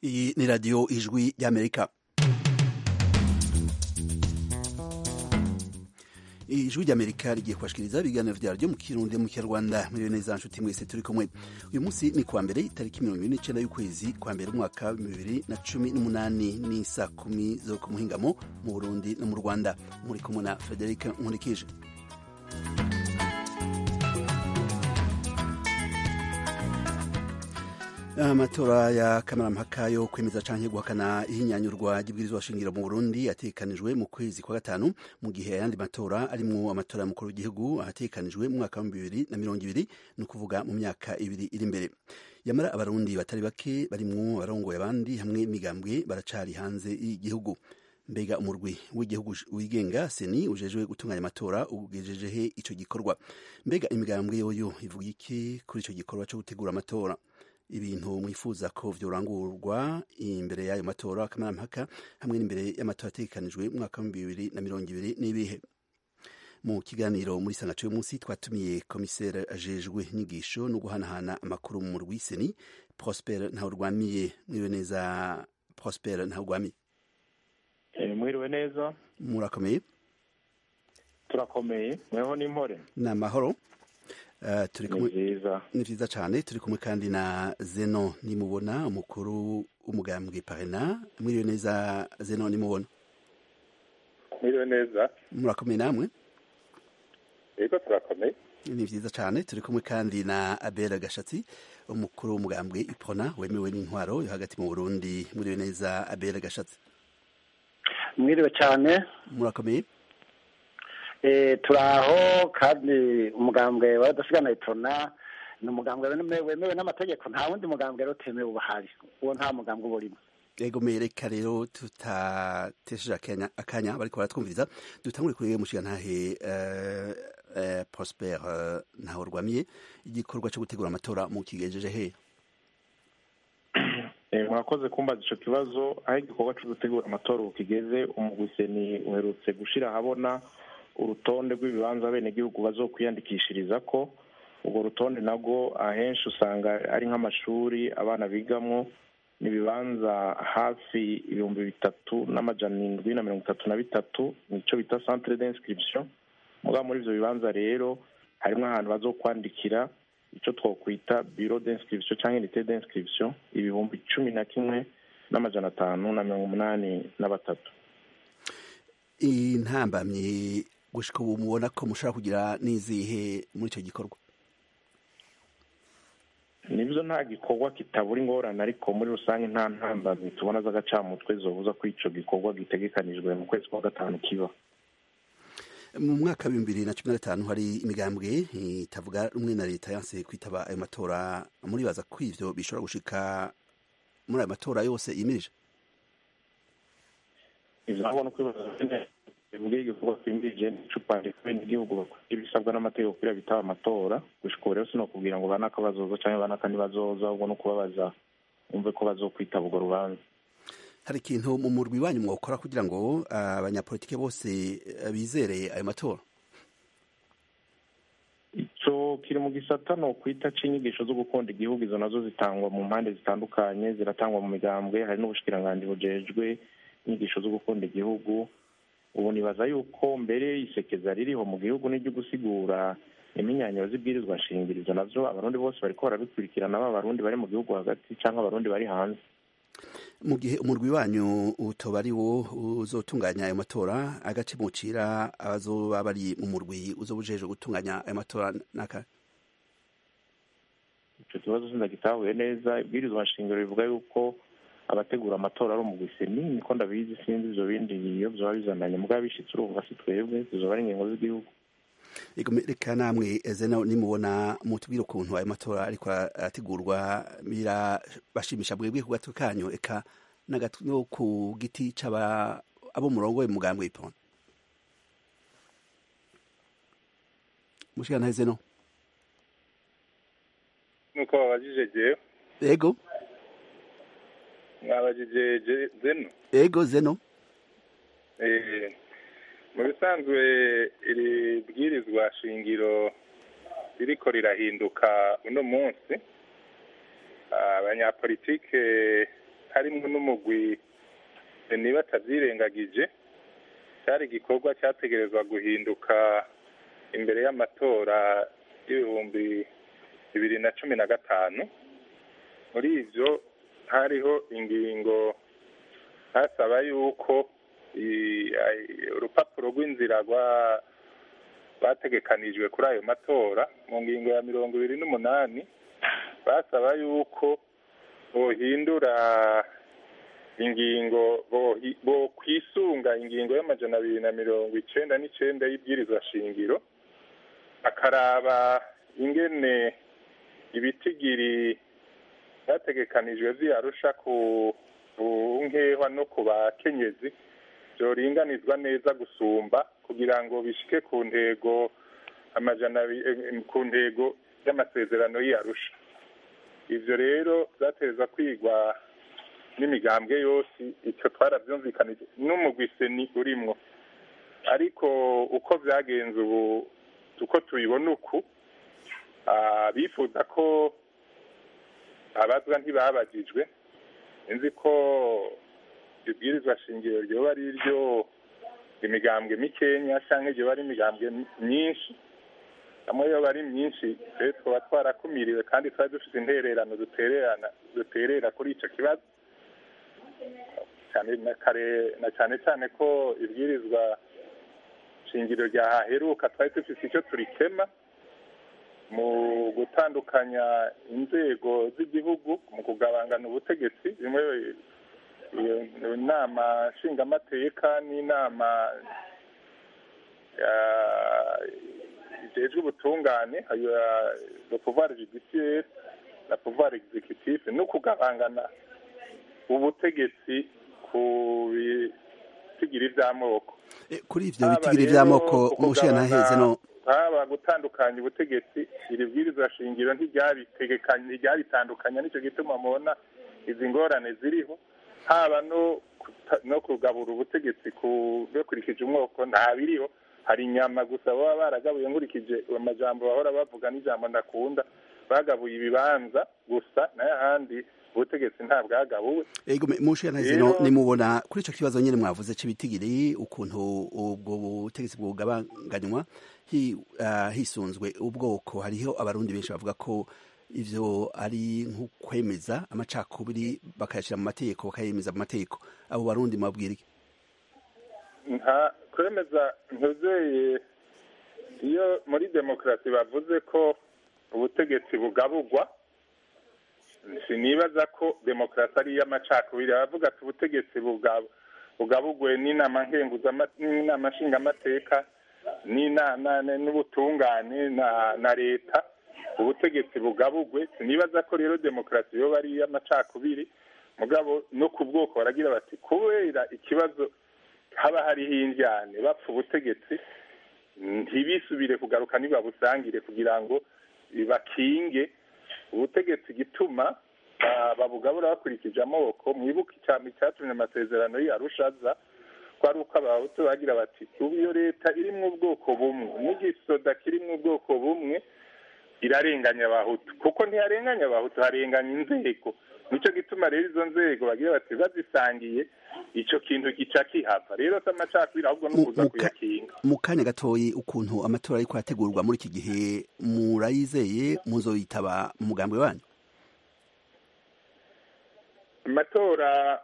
Iyi ni radiyo ijwi ry'amerika ijwi ry'amerika rigiye kubashikiriza ibiganiro vyaryo mu kirundi mu kinyarwanda muriwe neza nshuti mwese turi kumwe uyu munsi ni kuwa mbere itariki mirongo ibiri n'icenda y'ukwezi kwa mbere umwaka wa bibiri na cumi n'umunani ni saa kumi zo ku muhingamo mu burundi no mu rwanda muri kumwe na frederic nkurikije amatora ya kamarampaka yo kwemeza canke guhakana ihinyanyurwa ry'ibwirizwa shingiro mu burundi ategekanijwe mu kwezi kwa gatanu mu gihe ayandi matora arimwo amatora y'umukuru w'igihugu ategekanijwe mu mwaka wa bibiri na mirongo ibiri ni ukuvuga mu myaka ibiri iri imbere yamara abarundi batari bake barimwo abarongoye abandi hamwe n'imigambwe baracari hanze y'igihugu mbega umurwi w'igihugu wigenga seni ujejwe gutunganya amatora ugejejehe ico gikorwa mbega imigambwe yoyo ivuga iki kuri ico gikorwa co gutegura amatora ibintu mwifuza ko vyorangurwa imbere y'ayo matora kamarampaka hamwe n'imbere y'amatora ategekanijwe mu mwaka wa bibiri na mirongo ibiri n'ibihe mu kiganiro muri sangaco y'umunsi twatumiye komiseri ajejwe inyigisho no guhanahana amakuru mu rwiseni prosper ntawurwamiye mwiriwe neza prosper ntawurwamiye mwiriwe neza murakomeye turakomeye mweho n'impore ni amahoro turi kumwe nziza ni vyiza cane turi kumwe kandi na zeno nimubona umukuru w'umugambwe parena mwiriwe neza zeno nimubona mwiriwe neza murakomeye namwe yego turakomeye ni vyiza cane turi kumwe kandi na abera gashatsi umukuru w'umugambwe ipona wemewe n'intwaro yo hagati mu burundi mwiriwe neza abera gashatsi mwiriwe cyane murakomeye turaho kandi umugambwe wadasigana itona ni umugambwe wemewe n'amategeko nta wundi mugambwe rero utemewe uba ahari uwo nta mugambwe uba urimo ego mereka rero tutatesheje akanya bariko baratwumviriza dutangure kuri mushiga ntahe prosper ntaho rwamiye igikorwa cyo gutegura amatora mu kigejeje he mwakoze kumbaza ico kibazo aho igikorwa cyo gutegura amatora ubu kigeze umugwiseni uherutse gushira ahabona urutonde rw'ibibanza abenegihugu bazokwiyandikishiriza ko urwo rutonde nabwo ahenshi usanga ari nk'amashuri abana bigamwo n'ibibanza hafi ibihumbi bitatu n'amajana indwi na mirongo itatu na bitatu nicyo bita centre d'inscription mugabo muri ivyo bibanza rero harimwo ahantu bazokwandikira ico twokwita bureau d'inscription canke unité d'inscription ibihumbi cumi na kimwe n'amajana atanu na mirongo umunani na batatu intambamyi gushika ubu mubona ko mushobora kugira n'izihe muri ico gikorwa nibyo nta gikorwa kitabura ingorane ariko muri rusange nta ntambamyi tubona z'agacamutwe zobuza ko ico gikorwa gitegekanijwe mu kwezi kwa gatanu kiba mu mwaka wa bibiri na cumi na gatanu hari imigambwe itavuga rumwe na leta yanse kwitaba ayo matora muribaza ko ivyo bishobora gushika muri ayo matora yose yimirije ivyo nabona uko ibibazo bivuga igikorwa twimirije n'icupa rikubene igihugu bakora ibisabwa n'amategeko kugira bitaba amatora gushika ubu rero sinokubwira ngo banaka bazoza canke banaka ntibazoza ahubwo no kubabaza umve ko bazokwitaba urwo rubanza hari ikintu mu murwi wanyu mwokora kugira ngo abanyapolitike bose bizere ayo matora ico kiri mu gisata no kwita c'inyigisho zo gukunda igihugu izo nazo zitangwa mu mpande zitandukanye ziratangwa mu migambwe hari n'ubushikiranganji bujejwe inyigisho zo gukunda igihugu ubu nibaza yuko mbere isekeza ririho mu gihugu n'iryo gusigura iminyanyiro z'ibwirizwa shingirizo navyo abarundi bose bariko barabikurikirana baba abarundi bari mu gihugu hagati canke abarundi bari hanze mu gihe umurwi wanyu utoba ari wo uzotunganya ayo matora agace mucira abazoba bari mu murwi uzoba ujejwe gutunganya ayo matora naka ico kibazo sindagitahuye neza ibwirizwa nshingiro rivuga yuko abategura amatora ari umugwiseni niko ndabizi sinzi ivyo bindi iyo vyoba bizananye mugabo bishitse urumva si twebwe zizoba ari ingingo z'igihugu reka namwe zeno nimubona mutubwire ukuntu ayo matora ariko arategurwa birabashimisha bwebwe ku gato kanyu eka no ku giti c'aba abo murongoye mugambwe ipona mushikana zeno nuko babajije jewe ego mwabajije zeno ego zeno mu bisanzwe iri bwirizwa shingiro ririko rirahinduka uno munsi abanyapolitike harimo n'umugwi niba atabyirengagije cyari igikorwa cyategerezwa guhinduka imbere y'amatora y'ibihumbi bibiri na cumi na gatanu muri ibyo hariho ingingo hasaba yuko urupapuro rw'inzira rwategekanijwe kuri ayo matora mu ngingo ya mirongo ibiri n'umunani basaba yuko bohindura ingingo bo kwisunga ingingo y'amajana abiri na mirongo icenda n'icenda y'ibwirizwa shingiro akaraba ingene ibitigiri byategekanijwe vyarusha ku nkehwa no ku bakenyezi byoringanizwa neza gusumba kugira ngo bishike ku ntego amajana ku ntego y'amasezerano y'arusha ivyo rero vyateza kwigwa n'imigambwe yose icyo twarabyumvikanije n'umugwiseni urimwo ariko uko byagenze ubu uko tubibona uku bifuza ko abazwa ntibabagijwe nzi ko ibwirizwa shingiro ryoba ari ryo imigambwe mikenya cyangwa ryoba ari imigambwe myinshi hamwe yoba ari myinshi rero twaba twarakumiriwe kandi twari dufite intererano dutererana duterera kuri icyo kibazo na cyane cyane ko ibwirizwa shingiro ryahaheruka twari dufite icyo turikema mu gutandukanya inzego z'igihugu mu kugabangana ubutegetsi bimwe inama nshingamateka n'inama ijejwe ubutungane le pouvoir judiciaire na pouvoir executif no kugabangana ubutegetsi ku bitigiri vy'amoko kuri ivyo bitigiri vy'amoko mushiya ntaheze no haba gutandukanya ubutegetsi iri bwirizwa shingiro ntiryabitegekanya ntiryabitandukanya nicyo gituma mubona izi ngorane ziriho haba no no kugabura ubutegetsi bakurikije umwoko nta biriho hari inyama gusa baba baragabuye nkurikije amajambo bahora bavuga n'ijambo ndakunda bagabuye ibibanza gusa nayo ahandi ubutegetsi nta bwagabuwe ego mushiya ntaheze no nimubona kuri ico kibazo nyene mwavuze c'ibitigiri ukuntu ubwo butegetsi bwugabanganywa hisunzwe ubwoko hariho abarundi benshi bavuga ko ivyo ari nk'ukwemeza amacakubiri bakayashira mu mategeko bakayemeza mu mategeko abo barundi mabwira iki nta kwemeza ntuzeye iyo muri demokarasi bavuze ko ubutegetsi bugabugwa sinibaza ko demokarasi ari iy'amacakubiri baravuga ati ubutegetsi bugabugwe n'inama n'inama nshingamateka n'ubutungane na leta ubutegetsi bugabugwe sinibaza ko rero demokarasi yoba ari iy'amacakubiri mugabo no ku bwoko baragira bati kubera ikibazo haba hariho indyane bapfa ubutegetsi ntibisubire kugaruka ntibabusangire kugira ngo bakinge ubutegetsi gituma babugabura bakurikije amaboko mwibuke icyambi cyatumye amasezerano y'arushaza ko ari uko abahutu bagira bati ubu iyo leta iri mu bwoko bumwe n'igisoda kiri mu bwoko bumwe irarenganya abahutu kuko ntiharenganya abahutu harenganya inzego nicyo gituma rero izo nzego bagira bati bazisangiye icyo kintu gica kihava rero si amacakubiri ahubwo ni ukuza kuyakinga mu kanya gatoyi ukuntu amatora ariko arategurwa muri iki gihe murayizeye muzoyitaba mu mugambi wanyu amatora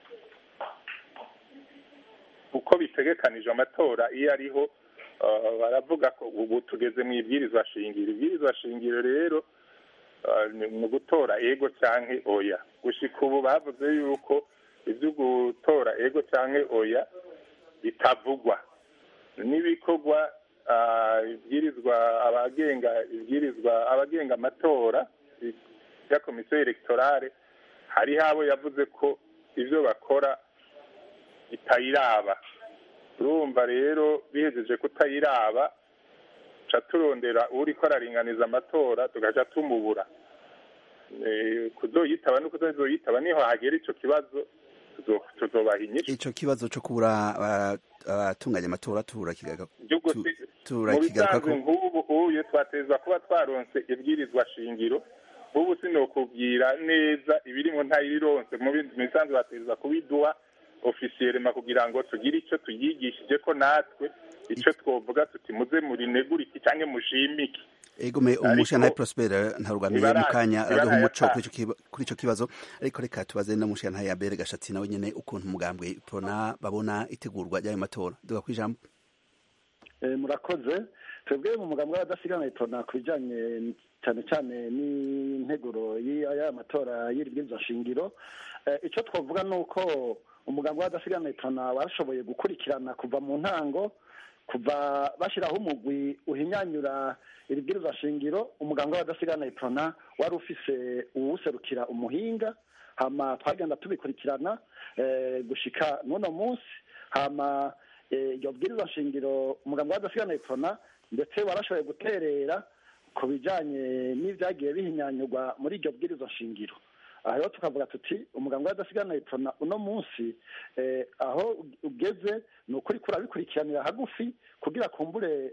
uko bitegekanije amatora iyo ariho baravuga ko ubu tugeze mu ibwirizwa shingiro ibwirizwa shingiro rero ni ugutora ego cyangwa oya gushyika ubu bavuze yuko ibyo gutora ego cyangwa oya bitavugwa n'ibikorwa ibwirizwa abagenga ibwirizwa abagenga amatora ya komisiyo elegtorale hariho abo yavuze ko ibyo bakora bitayiraba urumva rero bihejeje kutayiraba tuca turondera uri ko araringaniza amatora tugaca tumubura kuzoyitaba no kuzoyitaba niho hagera icyo kibazo tuzobaha inyishu ico kibazo co kubura abatunganya amatora mu bisanzwe nk'ubu uye twateza kuba twaronse ibwirizwa shingiro ubu tuzokubwira neza ibirimo ntayirironse mu bindi misanzu bategereza kubiduha ofisiyerema kugira ngo tugire icyo tuyigishije ko natwe icyo twovuga tuti muze murinegura iki cyangwa mushimike egome umushana Prosper ntarugamiye mu kanya araduha umuco kuri ico kibazo ariko reka tubaze na mushana ya Bere gashatsi nawe nyene ukuntu umugambwe prona babona itegurwa ry'ayo matora duga kwijambo eh murakoze twebwe mu mugambwe w'abadasigana prona kubijanye cyane cyane n'integuro y'aya matora y'iribwirizwa shingiro icyo twavuga ni uko umugambwe w'abadasigana prona washoboye gukurikirana kuva mu ntango kuva bashyiraho umugwi uhinyanyura iribwirizwa shingiro umuganga w'abadasigana iprona wari ufise uwuserukira umuhinga hama twagenda tubikurikirana gushika n'uno munsi hama iryo bwirizwa shingiro umuganga w'abadasigana iprona ndetse warashoboye guterera ku bijyanye n'ibyagiye bihinyanyurwa muri iryo bwirizwa shingiro aha rero tukavuga tuti umuganga w'adasigana iprona uno munsi aho ugeze ni ukuri kurabikurikiranira hagufi kugira kumbure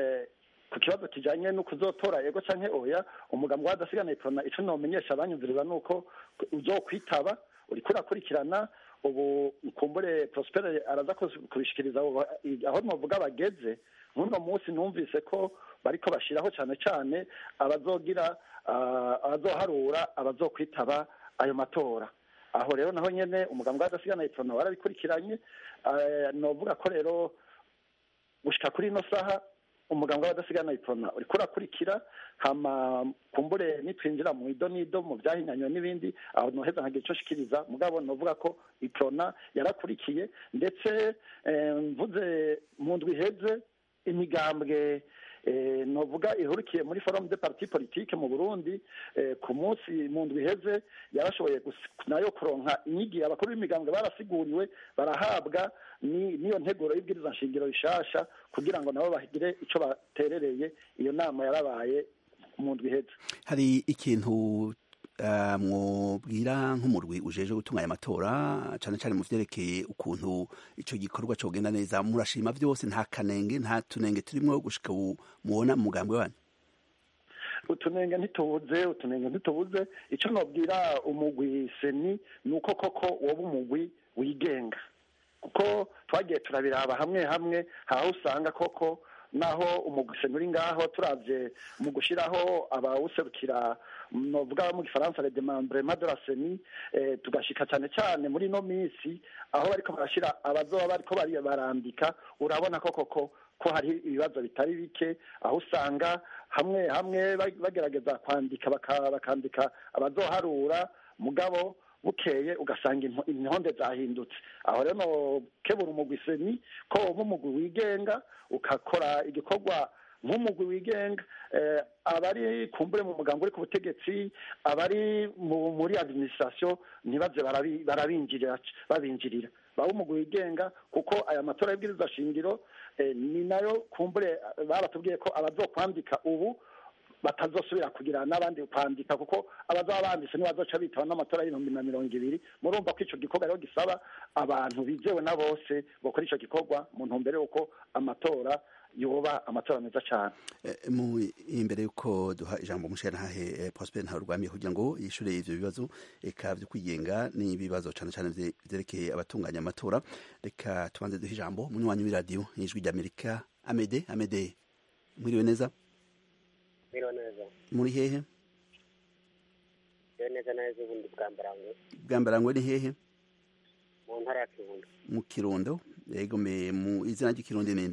ku kibazo kijyanye no kuzotora ego cyangwa oya umuganga w'adasigana iprona icyo ntumenyesha abanyumviriza ni uko uzokwitaba uri kurakurikirana ubu kumbure prospere araza kubishikiriza aho navuga bageze nk'uno munsi numvise ko bariko bashyiraho cyane cyane abazogira abazoharura abazokwitaba ayo matora aho rero naho nyene umugambwe w'adasigana iprona warabikurikiranye novuga ko rero gushika kuri ino saha umugambwe w'adasigana iprona uriko urakurikira hama kumbure nitwinjira mu ido n'ido mu vyahinyanywe n'ibindi aho noheza nkagira ico shikiriza mugabo novuga ko iprona yarakurikiye ndetse mvuze mu ndwi iheze imigambwe novuga ihurikiye muri forum de parti politique mu Burundi ku munsi mu ndwi iheze yarashoboye nayo kuronka inyigiye abakuru b'imigambwe barasiguriwe barahabwa n'iyo nteguro y'ibwiriza nshingiro rishasha kugira ngo nabo bagire ico baterereye iyo nama yarabaye mu ndwi iheze hari ikintu mwubwira nk'umurwi ujeje gutunganya amatora cyane cyane mu vyerekeye ukuntu ico gikorwa cogenda neza murashima vyose nta kanenge nta tunenge turimwo gushika mubona mu mugambi wanyu utunenge ntitubuze utunenge ntitubuze ico nobwira umugwi seni ni uko koko woba umugwi wigenga kuko twagiye turabiraba hamwe hamwe haho usanga koko naho umuguseni uri ngaho turavye mu gushiraho abawuserukira novuga mu gifaransa le demembrement de la seni eh, tugashika cyane cyane muri no misi aho bariko barashira abazoba bariko barandika urabona ko koko ko hari ibibazo bitari bike aho usanga hamwe hamwe bagerageza kwandika bakandika abazoharura mugabo bukeye ugasanga intonde zahindutse aho rero kebura umugwi seni ko woba umugwi wigenga ukakora igikorwa nk'umugwi wigenga abari kumbure mu mugambi uri ku butegetsi abari muri administration ntibaze barabinjirira babinjirira baba umugwi wigenga kuko aya matora y'ibwiriza shingiro ni nayo kumbure baratubwiye ko abazokwandika ubu batazosubira kugira n'abandi kwandika kuko abazaba banditse nibazoca bitaba n'amatora y'ibihumbi na mirongo ibiri murumva ko ico gikorwa rero gisaba abantu bizewe na bose bakora ico gikorwa mu ntumbero y'uko amatora yoba amatora meza cyane imbere y'uko duha ijambo umusherantahe prosper ntarurwamiye kugira ngo yishure ivyo bibazo eka vyo kwigenga n'ibibazo cane cane vyerekeye abatunganya amatora reka tubanze duha ijambo munywanyi w'iradiyo ijwi ry'amerika amede amede mwiriwe neza Mwiriwe neza. muri hehe Mwiriwe neza neza ubundi bwa Mbarangwe. bwa mbarangwe ni hehe Mu ntara ya Kirundo. mu kirundo yego me mu izina ry'ikirundi ninde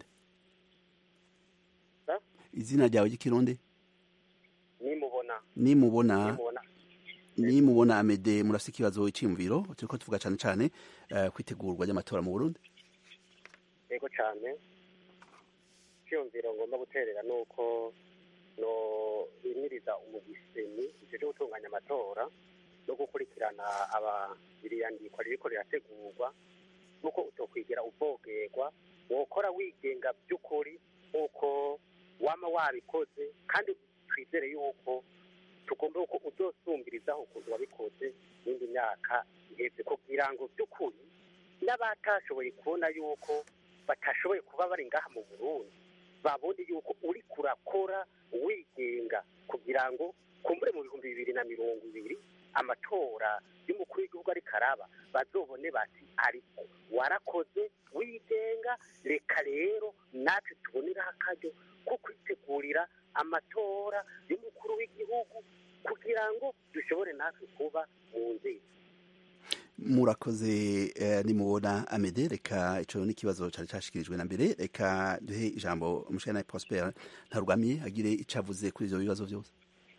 Sa? izina ryawe ry'ikirundi Nimubona. nimubona Nimubona. nimubona amede murafise ikibazo c'imviro turiko tuvuga cane cane uh, kwitegurwa ry'amatora mu burundi Yego cyane. Cyumviro ngomba guterera nuko no bimiriza umugiseni ije gutunganya amatora no gukurikirana aba biriyandikwa ririko rirategurwa nuko utokwigira uvogerwa wokora wigenga by'ukuri nk'uko wama wabikoze kandi twizere yuko tugomba uko uzosumbirizaho ukuntu wabikoze n'indi myaka iheze kugira ngo by'ukuri n'abatashoboye kubona yuko batashoboye kuba bari ngaha mu burundi babone yuko uri kurakora wigenga kugira ngo kumbure mu bihumbi bibiri na mirongo ibiri amatora y'umukuru w'igihugu ariko araba bazobone bati ariko warakoze wigenga reka rero natwe tuboneraho akaryo ko kwitegurira amatora y'umukuru w'igihugu kugira ngo dushobore natwe kuba mu nzego murakoze eh, nimubona amede reka ico n'ikibazo cari cashikirijwe na mbere reka duhe ijambo umushana Prosper ntarugamiye agire ico avuze kuri ivyo bibazo vyose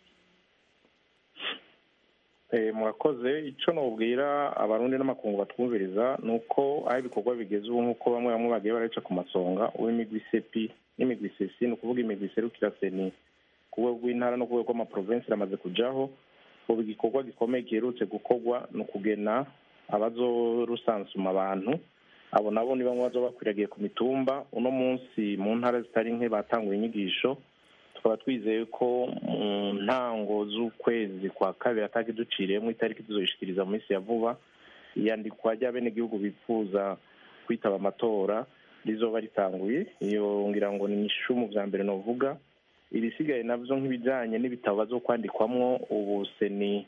Eh, murakoze icyo nubwira abarundi n'amakungu batwumviriza ni uko aho ibikorwa bigeze ubu nk'uko bamwe bamwe bagiye baraca ku masonga uw'imigwi sepi n'imigwi sesi ni ukuvuga imigwi iserukira seni ku rwego rw'intara no ku rwego rw'amaprovensi iramaze kujaho ubu igikorwa gikomeye giherutse gukorwa ni ukugena abazorusansuma abantu abo nabo ni bamwe bazoba bakwiragiye ku mitumba uno munsi mu ntara zitari nke batanguye inyigisho tukaba twizeye ko mu ntango z'ukwezi kwa kabiri ataki duciriyemo itariki tuzoyishikiriza mu minsi ya vuba iyandikwa ry'abenegihugu bifuza kwitaba amatora rizoba ritanguye iyo ngira ngo ni inyishu mu vya mbere novuga ibisigaye navyo nk'ibijanye n'ibitabo bazokwandikwamwo ubu seni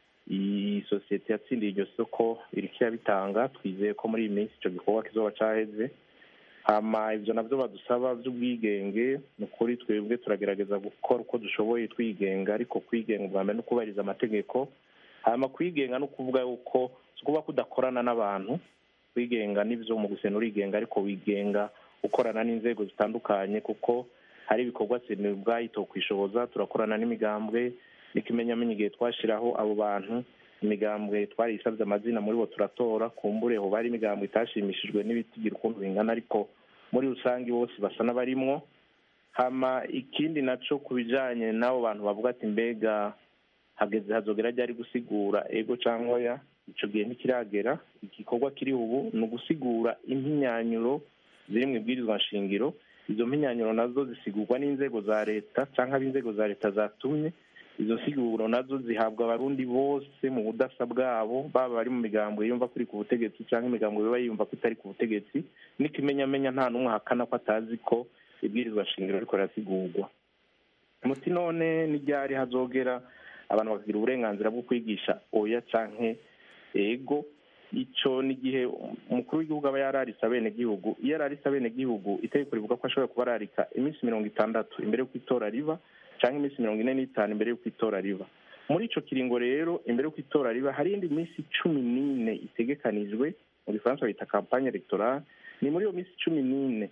iyi sosiyete yatsindiye iryo soko iriko irabitanga twizeye ko muri iyi minsi ico gikorwa kizoba caheze hama ivyo navyo badusaba vy'ubwigenge ni ukuri twebwe turagerageza gukora uko dushoboye twigenga ariko kwigenga ubwa mbere no kubahiriza amategeko hama kwigenga no kuvuga yuko si ukuvuga ko udakorana n'abantu kwigenga n'ivyo mu gusena urigenga ariko wigenga ukorana n'inzego zitandukanye kuko hari ibikorwa seni ubwayo itokwishoboza turakorana n'imigambwe n'ikimenyamenyi igihe twashiraho abo bantu imigambwe twariyisabye amazina muri bo turatora kumbure ho bari imigambwe itashimishijwe n'ibitigira ukuntu bingana ariko muri rusange bose basa n'abarimwo hama ikindi naco ku bijanye n'abo bantu bavuga ati mbega hageze hazogera ryari gusigura ego cyangwa oya ico gihe ntikiragera igikorwa kiri ubu ni ugusigura impinyanyuro ziri mu ibwirizwa nshingiro izo mpinyanyuro nazo zisigurwa n'inzego za leta cyangwa ab'inzego za leta zatumye izo nsiguro nazo zihabwa abarundi bose mu budasa bwabo baba bari mu migambo yumva kuri ku butegetsi cyangwa imigambo biba yumva ko itari ku butegetsi n'ikimenyamenya nta n'umwe ahakana ko atazi ko ibwirizwa shingiro ariko rirasigurwa muti none n'iryari hazogera abantu bakagira uburenganzira bwo kwigisha oya canke ego ico ni igihe umukuru w'igihugu aba yararise abenegihugu iyo ararise abenegihugu itegeko rivuga ko ashobora kuba ararika iminsi mirongo itandatu imbere y'uko itora riba cyangwa iminsi mirongo ine n'itanu imbere y'uko itora riba muri ico kiringo rero imbere y'uko itora riba hari indi minsi cumi n'ine itegekanijwe mu gifaransa bita kampanye electorale ni muri iyo minsi cumi n'ine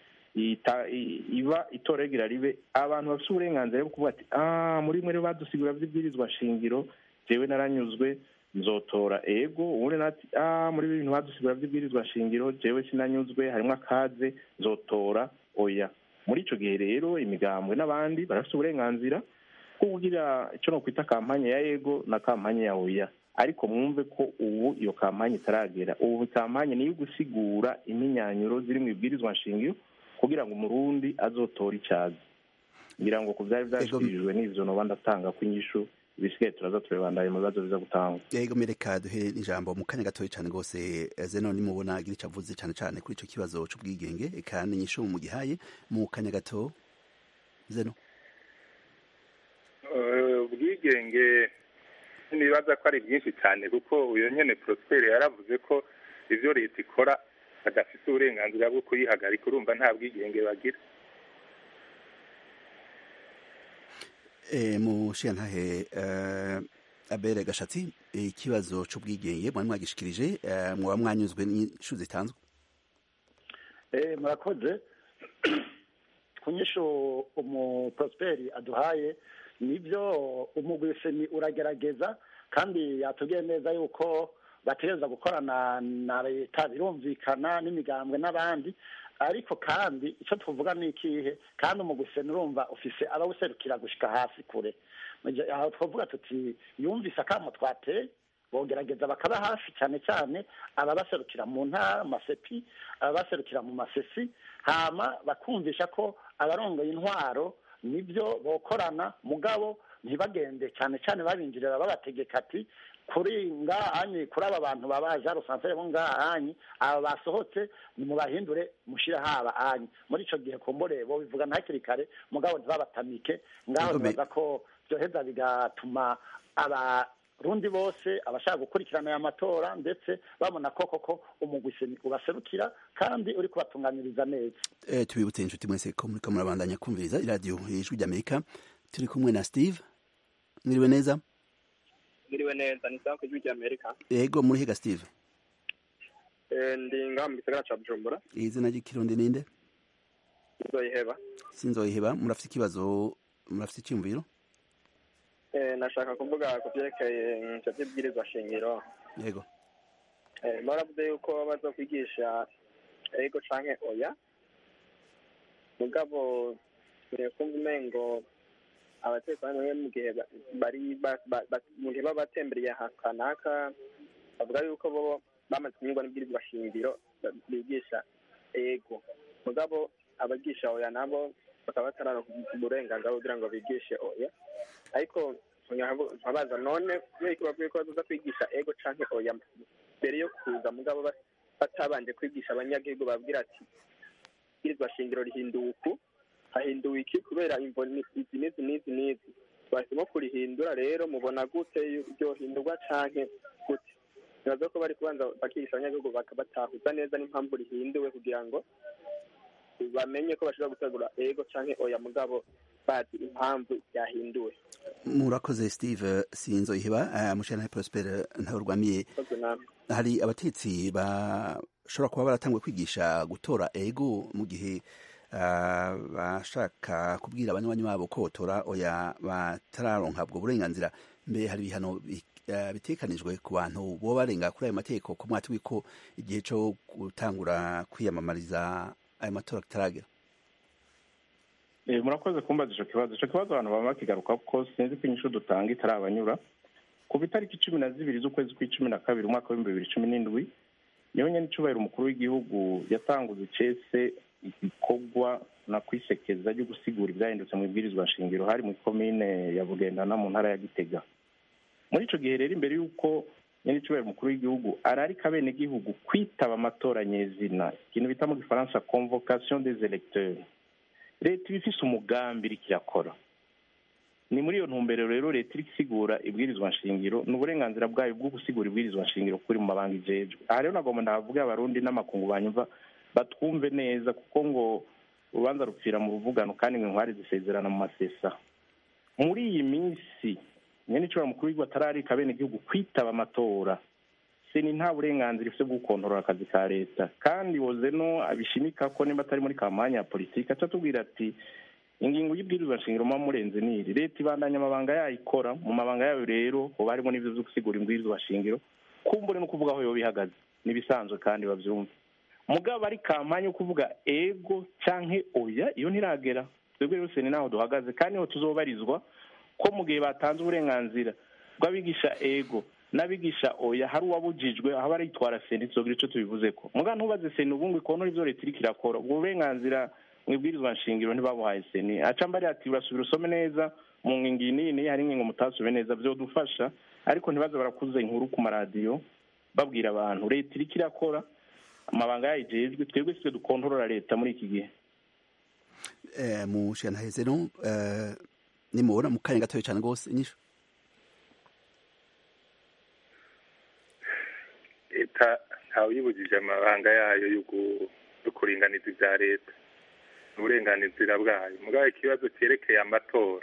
iba itora rigira ribe abantu bafite uburenganzira bwo kuvuga ati ah muri mwe badusigura vy'ibwirizwa shingiro jewe naranyuzwe nzotora ego ubundi nati ah muri bintu badusigura vy'ibwirizwa shingiro jewe sinanyuzwe harimwo akaze nzotora oya muri ico gihe rero imigambwe n'abandi barafite uburenganzira bwo kugira ico no kwita kampanye ya ego na kampanye ya oya ariko mwumve ko ubu iyo kampanye itaragera ubu kampanye niyo gusigura iminyanyuro ziri mu ibwirizwa nshingiro kugira ngo umurundi azotora icazi ngira ngo ku vyari vyashikirijwe n'ivyo noba ndatanga ko inyishu ibisigaye turaza turebandanye mu bibazo biza gutanga yego mereka duhe ijambo mu kanya gatoya cyane rwose zeno nimubona agira icyo avuze cyane cyane kuri icyo kibazo c'ubwigenge eka n'inyishu mu gihaye mu kanya gato zeno ubwigenge nibaza ko ari byinshi cyane kuko uyu nyene prospere yaravuze ko ivyo leta ikora badafite uburenganzira bwo kuyihagarika urumva nta bwigenge bagira mushiyantahe abere gashatsi ikibazo c'ubwigenge mwari mwagishikirije mwaba mwanyuzwe n'inshu zitanzwe murakoze ku nyishu umuprosperi aduhaye nibyo umugwiseni uragerageza kandi yatubwiye neza yuko bategereza gukorana na leta birumvikana n'imigambwe n'abandi ariko kandi icyo tuvuga ni ikihe kandi umuguseni urumva ufise abawuserukira gushika hasi kure aho twavuga tuti yumvise akamo twateye bogerageza bakaba hafi cyane cyane ababaserukira mu ntara masepi ababaserukira mu masesi hama bakumvisha ko abarongoye intwaro nibyo bokorana mugabo ntibagende cyane cyane babinjirira babategeka ati kuri ngahanyi kuri aba bantu babaje rusanzwe bo ngahanyi aba basohotse nimubahindure mushire haba anyi muri ico gihe kumbure bo bivuga ntakiri kare mugabo ntibabatamike ngaho nibaza ko byoheza bigatuma abarundi bose abashaka gukurikirana aya matora ndetse babona ko koko umugwi ubaserukira kandi uri kubatunganiriza neza eh, tubibutse inshuti mwese ko muriko murabandanya kumviriza iradiyo ijwi ry'amerika turi kumwe na steve mwiriwe neza mwiriwe neza ni sawa ku ijwi ry'amerika yego muri higa steve ndi ngaha mu gisagara ca bujumbura izina ry'ikirundi ninde nzoyiheba sinzoyiheba murafite ikibazo murafite icyumviro nashaka kuvuga ku byerekeye ivyo vy'ibwirizwa shingiro yego muravuze yuko baza kwigisha ego canke oya mugabo kumva umengo abatekano bamwe mu gihe bari mu gihe baba batembereye ahantu kanaka bavuga yuko bo bamaze kunyurwa n'ibwirizwa shingiro bigisha ego mugabo abagisha oya nabo bakaba batararonka uburenganzira kugira ngo bigishe oya ariko nkabaza none kubera ko bavuye ko bazoza kwigisha ego canke oya mbere yo kuza mugabo batabanje kwigisha abanyagihugu babwira ati ibwirizwa shingiro rihinduwe uku hahinduwe iki kubera imvo izi n'izi n'izi n'izi bahisemo kurihindura rero mubona gute ryohindurwa canke gute nibaza ko bari kubanza bakigisha abanyagihugu bakabatahuza neza n'impamvu rihinduwe kugira ngo bamenye ko bashobora gutegura ego canke oya mugabo bazi impamvu yahinduwe murakoze steve sinzoyiheba uh, mushana prosper ntaurwamiye hari abatetsi bashobora kuba baratangwe kwigisha gutora ego mu gihe uh, bashaka kubwira abanywanyi babo ko botora oya batararonka ubwo burenganzira mbere hari ibihano bitekanijwe ku bantu bo barenga kuri ayo mategeko ku mwati wiko igihe cyo gutangura kwiyamamariza ayo matora kitaragera murakoze kumbaza icyo kibazo icyo kibazo abantu baba bakigaruka kuko sinzi ko inyishu dutanga itarabanyura ku itariki cumi na zibiri z'ukwezi kw'icumi na kabiri umwaka w'ibihumbi bibiri cumi n'indwi niyo nyine icubahiro umukuru w'igihugu yatanguze icese igikorwa na kwisekeza ryo gusigura ibyahindutse mu ibwirizwa nshingiro hari mu ikomine ya bugendana mu ntara ya gitega muri icyo gihe rero imbere y'uko nyine icubahiro umukuru w'igihugu ararika abenegihugu kwitaba amatora nyezina ikintu bita mu gifaransa convocation des electeurs leta iba ifise umugambi iriko irakora ni muri iyo ntumbero rero leta iriko isigura ibwirizwa nshingiro ni uburenganzira bwayo bwo gusigura ibwirizwa nshingiro kuri mu mabanga ijejwe aha rero nagomba ndahavuga abarundi n'amakungu banyumva batwumve neza kuko ngo urubanza rupfira mu ruvugano kandi ngo inkwari zisezerana mu masesa muri iyi minsi nyene icobora mukuru w'igihugu atararika abenegihugu kwitaba amatora seni nta burenganzira ifite bwo gukontorora akazi ka leta kandi wozeno abishimika ko nimba atari muri kampanya ya politiki aca atubwira ati ingingo y'ibwirizwa nshingiro muba murenze niri leta ibandanya amabanga yayo ikora mu mabanga yayo rero hoba harimo n'ivyo vyo gusigura imbwirizwa shingiro kumbure no kuvuga aho yoba ihagaze nibisanzwe kandi bavyumva mugabo ari kampanya yo kuvuga ego canke oya iyo ntiragera twebwe rero seni naho duhagaze kandi niho tuzobarizwa ko mu gihe batanze uburenganzira bw'abigisha ego n'abigisha oya hari uwabujijwe aho baritwara seni tuzogira ico tubivuze ko muga ntubaze seni ubu ngo ikonora ivyo leta iriko irakora ubwo burenganzira mu ibwirizwa nshingiro ntibabuhaye seni aca mbari ati urasubira usome neza mu ngingo iyi n'iyi hari ingingo mutasome neza vyodufasha ariko ntibaze barakuze inkuru ku maradiyo babwira abantu leta iriko irakora amabanga yayo ijejwe twebwe sitwe dukontorora leta muri iki gihe mu shanaheze no nimubona mu kanya gatoya cane rwose inyishu leta ntawuyibujije amabanga yayo yo kuringaniza ibya leta uburenganzira bwayo mugabo ikibazo cyerekeye amatora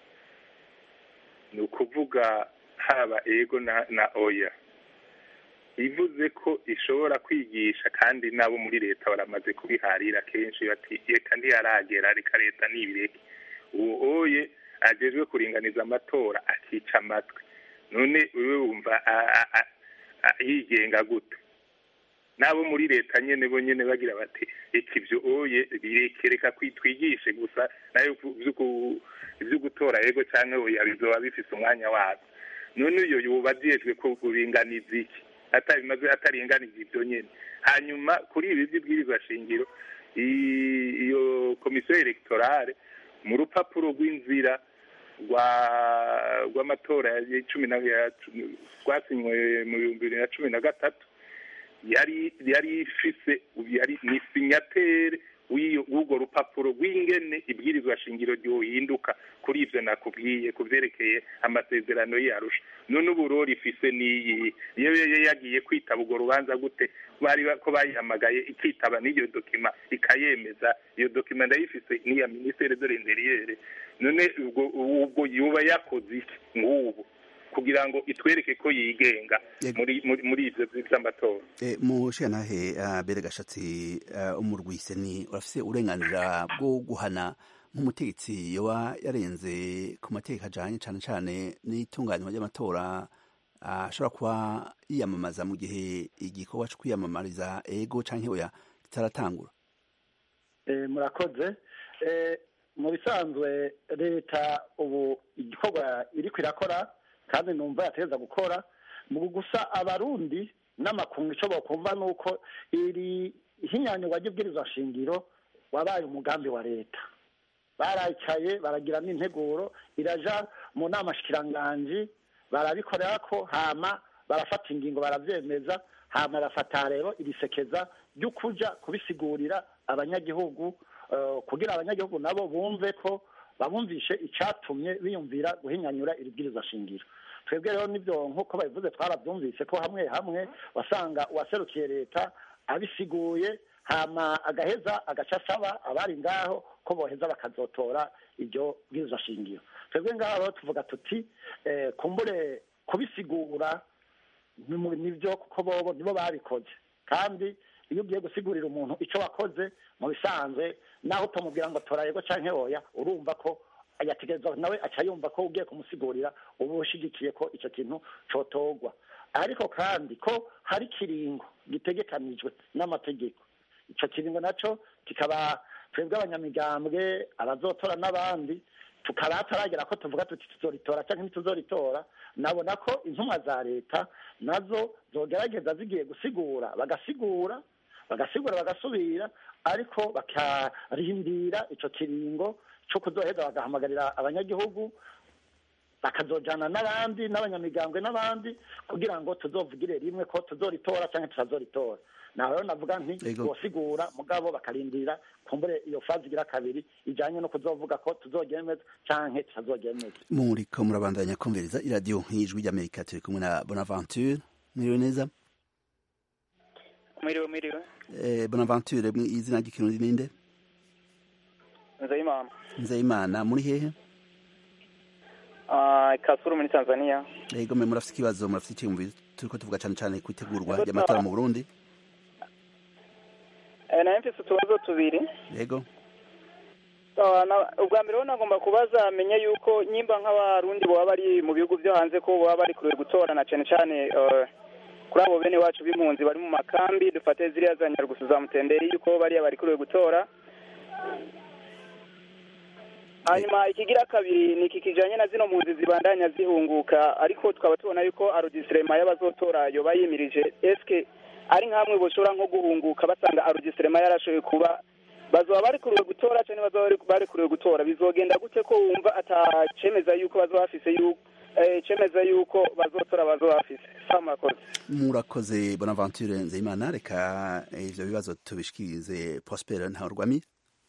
ni ukuvuga haba ego na oya ivuze ko ishobora kwigisha kandi nabo muri leta baramaze kubiharira kenshi bati reka ntiyaragera reka leta nibireke uwo oye agejwe kuringaniza amatora akica amatwi none wewe wumva yigenga gute nabo muri leta nyene bo nyene bagira bati reka ivyo oye birekereka kwitwigishe gusa nayo ivyo gutora yego canke oya bizoba bifise umwanya wabyo none uyo yoba ajejwe kuringaniza iki atarimaze ataringaniza ivyo nyene hanyuma kuri ibi vy'ibwirizwa shingiro iyo komisiyo electorale mu rupapuro rw'inzira rwa rw'amatora ya cumi na rwasinywe mu bihumbi bibiri na cumi na gatatu yari yari ifise yari ni sinyatere w'urwo rupapuro rw'ingene ibwirizwa shingiro ryohinduka kuri ivyo nakubwiye ku vyerekeye amasezerano yarusha none ubu rifise n'iyi iyo yagiye kwitaba urwo rubanza gute bari ko bayihamagaye ikitaba n'iyo dokima ikayemeza iyo dokima ndayifise n'iya ministere de l'interieur none ubwo yuba yakoze iki nk'ubu kugira ngo itwereke ko yigenga muri muri ivyo vy'amatora mu shantahe bere gashatsi umurwise ni urafise uburenganzira bwo guhana nk'umutegetsi yoba yarenze ku mategeko ajanye cane cane n'itunganywa ry'amatora ashobora kuba yiyamamaza mu gihe igikorwa co kwiyamamariza ego canke oya kitaratangura murakoze mu bisanzwe leta ubu igikorwa iriko irakora kandi numva yategeza gukora mu gusa abarundi n'amakungu icyo bakumva ni uko iri hinyanyurwa ry'ubwirizwa shingiro wabaye umugambi wa leta barayicaye baragira n'integuro iraja mu nama shikiranganji barabikorera ko hama barafata ingingo barabyemeza hama barafata rero irisekeza ryo kuja kubisigurira abanyagihugu kugira abanyagihugu nabo bumve ko babumvishe icyatumye biyumvira guhinyanyura iri bwirizwa shingiro twebwe rero nibyo nk'uko babivuze twarabyumvise ko hamwe hamwe wasanga uwaserukiye leta abisiguye hama agaheza agaca asaba abari ngaho ko boheza bakazotora iryo bwirizwa shingiro twebwe ngaho rero tuvuga tuti kumbure kubisigura nibyo kuko bobo nibo babikoze kandi iyo ugiye gusigurira umuntu icyo wakoze mu bisanzwe naho utamubwira ngo tora yego cyangwa oya urumva ko yategereza nawe aca yumva ko ugiye kumusigurira uba ushigikiye ko icyo kintu cotogwa ariko kandi ko hari ikiringo gitegekanijwe n'amategeko icyo kiringo nacyo kikaba twebwe abanyamigambwe abazotora n'abandi tukaba hataragera ko tuvuga tuti tuzoritora cyangwa ntituzoritora nabona ko intumwa za leta nazo zogerageza zigiye gusigura bagasigura bagasigura bagasubira ariko bakarindira icyo kiringo cyo kuzoheza bagahamagarira abanyagihugu bakazojana n'abandi n'abanyamigambwe n'abandi kugira ngo tuzovugire rimwe ko tuzoritora cyangwa tutazoritora naho rero navuga nti bosigura mugabo bakarindira kumbure iyo fazi igira kabiri ijanye no kuzovuga ko tuzogemeza canke tutazogemeza muriko murabandanya kumviriza iradiyo nk'ijwi ry'amerika turi kumwe na bonaventure mwiriwe neza mwiriwe mwiriwe eh, bonaventure izina ry'ikirundi ninde nzeyimana nzeyimana muri hehe uh, kasuru muri tanzania yego mwe murafite ikibazo murafite icyiyumviro turiko tuvuga cane cane ku itegurwa ry'amatora mu burundi nayo mfise utubazo tubiri yego ubwa mbere ho nagomba kubaza menye yuko nyimba nk'abarundi boba bari mu bihugu byo hanze ko boba bari kure gutorana cyane cyane kuri abo bene wacu b'impunzi bari mu makambi dufate ziriya za nyarugusu za mutenderi yuko bariya bari kure gutora hanyuma ikigira kabiri ni iki kijanye na zino mpunzi zibandanya zihunguka ariko tukaba tubona yuko arodisirema y'abazotora yoba yimirije eske ari nkamwe boshobora nko guhunguka basanga arodisirema yarashoboye kuba bazoba bari kuriwe gutora cyane bazoba bari kuriwe gutora bizogenda gute ko wumva atacemeza yuko bazoba bafise yuko cemeza yuko bazotora bazoba bafise sa murakoze murakoze bonaventure nzeyimana reka ivyo bibazo tubishikirize prosper ntaurwami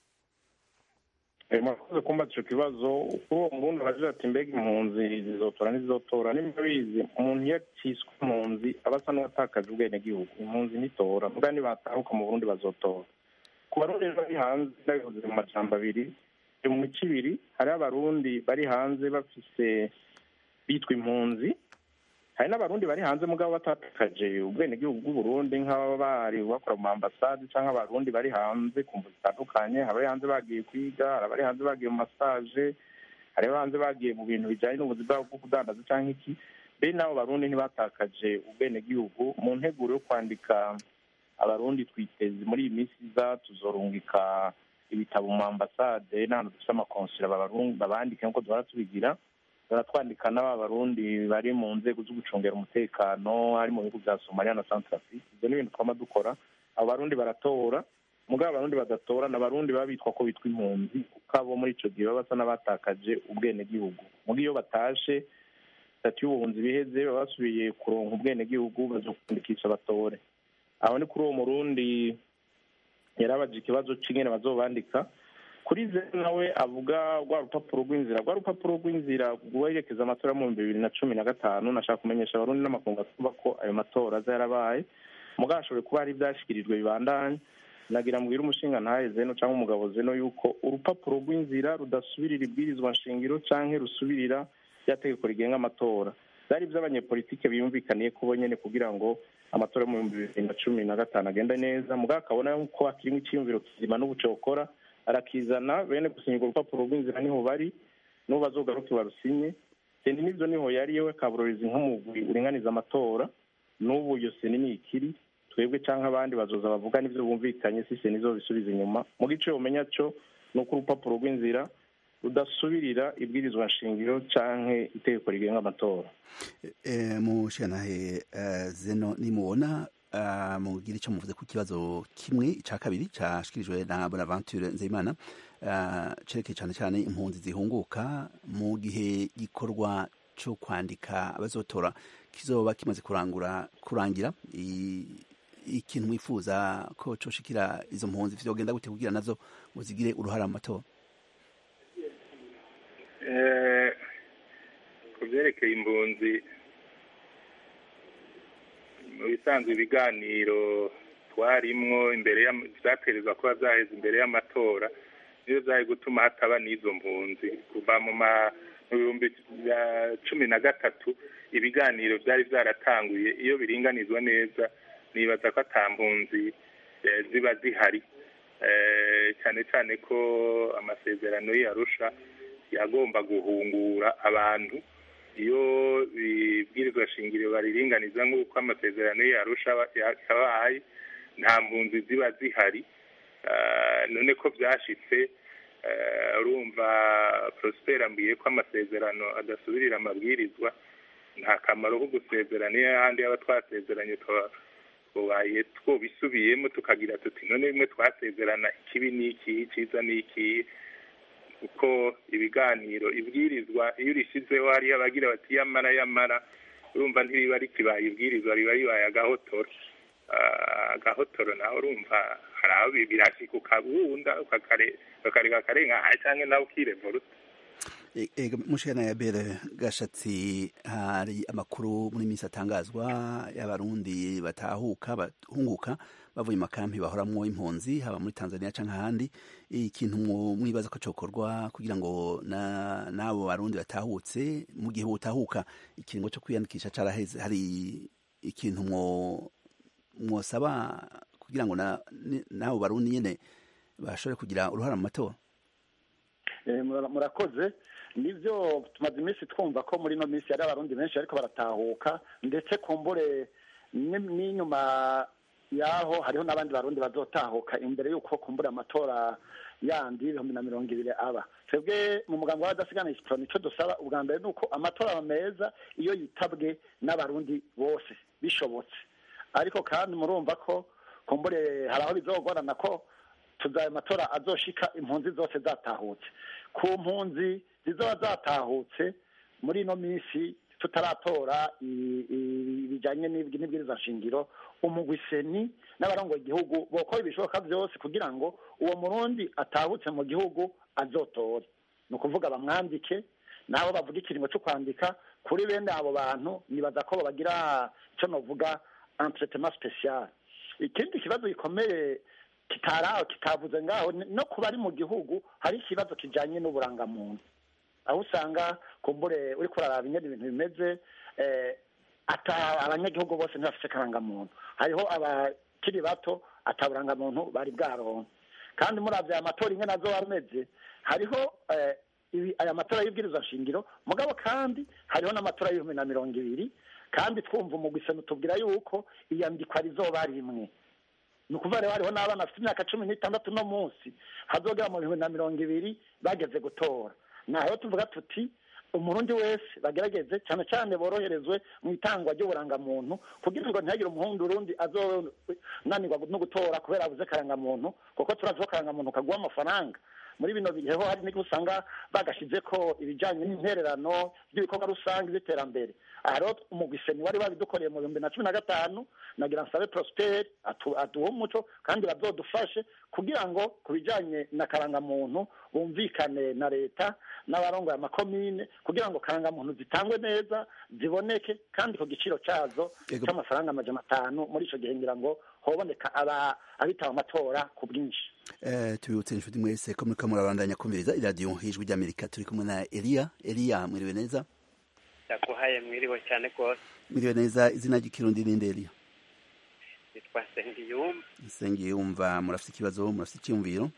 murakoze kumbaza ico kibazo kuri uwo murundi aragira ati mbega impunzi zizotora ntizizotora nimba bizi umuntu iyo aciswe impunzi aba asa n'uwatakaje ubwenegihugu impunzi ntitora mbwa nibatahuka mu burundi bazotora ku barundi bari hanze ndabivuze mu majambo abiri mu mico ibiri hariho abarundi bari hanze bafise bitwa impunzi hari n'abarundi bari hanze mugabo batatakaje ubwenegihugu bw'uburundi nk'ababa bari bakora mu ambasade cyangwa abarundi bari hanze ku mvu zitandukanye hari abari hanze bagiye kwiga hari abari hanze bagiye mu masaje hari abari hanze bagiye mu bintu bijyanye n'ubuzi bwabo bwo kudandaza cyangwa iki be n'abo barundi ntibatakaje ubwenegihugu mu nteguro yo kwandika abarundi twiteze muri iyi minsi iza tuzorungika ibitabo mu ambasade n'ahantu dufite amakonsera babandike nk'uko duhora tubigira baratwandika n'aba barundi bari mu nzego zo gucungera umutekano hari mu bihugu bya somaliya na centrafrique ibyo ni ibintu twama dukora abo barundi baratora mugabo abarundi badatora ni abarundi baba bitwa ko bitwa impunzi kuko abo muri ico gihe baba basa n'abatakaje ubwenegihugu muga iyo batashe sitati y'ubuhunzi biheze baba basubiye kuronka ubwenegihugu bazokwandikisha batore aho ni kuri uwo murundi yarabaje ikibazo cy'ingene bazobandika kuri ze nawe avuga rwa rupapuro rw'inzira rwa rupapuro rw'inzira rwerekeza amatora mu bihumbi bibiri na cumi na gatanu nashaka kumenyesha abarundi n'amakungu atuba ko ayo matora aza yarabaye mugabo hashoboye kuba hari ibyashyikirijwe bibandanye nagira mbwira umushinga ntahe zeno cyangwa umugabo zeno yuko urupapuro rw'inzira rudasubirira ibwirizwa nshingiro cyangwa rusubirira rya tegeko rigenga amatora byari iby'abanyepolitike biyumvikaniye kubo nyine kugira ngo amatora yo mu bihumbi bibiri na cumi na gatanu agende neza mugabo akabona ko hakirimo icyiyumviro kizima n'ubucokora arakizana bene gusinya urwo rupapuro rw'inzira niho bari n'ubu bazogaruke barusinye seni n'ibyo niho yari yewe kaburorizi nk'umugwi uringaniza amatora n'ubu iyo seni ni ikiri twebwe cyangwa abandi bazoza bavuga n'ibyo bumvikanye si seni zo bisubiza inyuma mu gice umenya cyo ni uko urupapuro rw'inzira rudasubirira ibwirizwa nshingiro cyangwa itegeko rigenga amatora mushanahe zeno nimubona mugira icyo muvuze ku kibazo kimwe cya kabiri cyashyikirijwe na bonaventure nzeyimana cerekeye cyane cyane impunzi zihunguka mu gihe gikorwa cyo kwandika abazotora kizoba kimaze kurangura kurangira ikintu mwifuza ko coshikira izo mpunzi vyogenda gute kugira nazo ngo zigire uruhara mu matora ku byerekeye impunzi mu bisanzwe ibiganiro twarimwo imbere vyaterezwa kuba vyaheze imbere y'amatora niyo vyari gutuma hataba n'izo mpunzi kuva mu bihumbi bya cumi na gatatu ibiganiro vyari vyaratanguye iyo biringanizwa neza nibaza ko ata mpunzi ziba zihari cyane cyane ko amasezerano y'arusha yagomba guhungura abantu iyo bibwirizwa shingiro bariringaniza nk'uko amasezerano y'arusha yabaye nta mpunzi ziba zihari none ko byashitse urumva prosper ambwiye ko amasezerano adasubirira amabwirizwa nta kamaro ko gusezerana iyo ahandi yaba twasezeranye twabaye twobisubiyemo tukagira tuti none bimwe twasezerana ikibi ni iki icyiza ni iki kuko ibiganiro ibwirizwa iyo urishyizeho hariyo abagira bati yamara yamara urumva ntiriba rikibaye ibwirizwa riba ribaye agahotoro agahotoro nawe urumva hari aho birashyika ukabunda ukakareka akarenga cyangwa nawe ukirevuruta mushana ya bere gashatsi hari amakuru muri minsi atangazwa y'abarundi batahuka bahunguka bavuye makampi bahoramwo impunzi haba muri Tanzania canke ahandi ikintu mwibaza ko cokorwa kugira ngo na nabo barundi batahutse mu gihe utahuka ikiringo cyo kwiyandikisha caraheze hari ikintu mwo mwosaba kugira ngo nabo barundi nyene bashobore kugira uruhara mu matora murakoze nibyo tumaze iminsi twumva ko muri ino minsi hari abarundi benshi ariko baratahuka ndetse kumbure n'inyuma yaho hariho n'abandi barundi bazotahuka imbere y'uko kumbura amatora yandi ibihumbi na mirongo ibiri aba twebwe mu mugambi w'abadasigana isiporo nicyo dusaba ubwa mbere ni uko amatora meza iyo yitabwe n'abarundi bose bishobotse ariko kandi murumva ko kumbure hari aho bizogorana ko tuzaye amatora azoshika impunzi zose zatahutse ku mpunzi zizoba zatahutse muri ino minsi tutaratora ibijyanye n'ibwiriza nshingiro umugwiseni n'abarongoye igihugu bokora ibishoboka byose kugira ngo uwo murundi atahutse mu gihugu azotore ni ukuvuga bamwandike nabo bavuga ikiringo cyo kwandika kuri bene abo bantu nibaza ko bagira icyo navuga entretema special ikindi kibazo gikomeye kitaraho kitavuze ngaho no kuba ari mu gihugu hari ikibazo kijyanye n'uburangamuntu aho usanga kumbure uri kuraraba ingene ibintu bimeze abanyagihugu bose ntibafite akarangamuntu hariho abakiri bato ataburangamuntu bari bwaronka kandi muri aya matora ingene azo ameze hariho aya matora y'ibwirizwa nshingiro mugabo kandi hariho n'amatora y'ibihumbi na mirongo ibiri kandi twumva umugwisano tubwira yuko iyandikwa rizoba rimwe ni ukuvuga rero hariho n'abana bafite imyaka cumi n'itandatu no munsi hazogera mu bihumbi na mirongo ibiri bageze gutora naho tuvuga tuti umurundi wese bagerageze cyane cyane boroherezwe mu itangwa ry'uburangamuntu kugira ngo ntihagire umuhundi urundi azonanirwa no gutora kubera abuze akarangamuntu kuko turazi ko akarangamuntu kaguha amafaranga muri bino bihe ho hari n'igihe usanga bagashyize ko ibijyanye n'intererano by'ibikorwa rusange by'iterambere aha rero umugwiseni wari wabidukoreye mu bihumbi na cumi na gatanu nagira nsabe prosperi aduhe umuco kandi bazodufashe kugira ngo ku bijyanye na karangamuntu bumvikane na leta n'abarongoye amakomine kugira ngo karangamuntu zitangwe neza ziboneke kandi ku giciro cyazo cy'amafaranga amajana atanu muri icyo gihe ngira ngo hoboneka abitaba amatora ku bwinshi tubibutse inshuti mwese ko muriko murabandanya kumviriza iradiyo ijwi ry'amerika turi kumwe na eliya eliya mwiriwe neza yaguhaye mwiriwe cyane rwose mwiriwe neza izina ry'ikirundi ninde eliya yitwa sengiyumva sengiyumva murafite ikibazo murafite icyiyumviro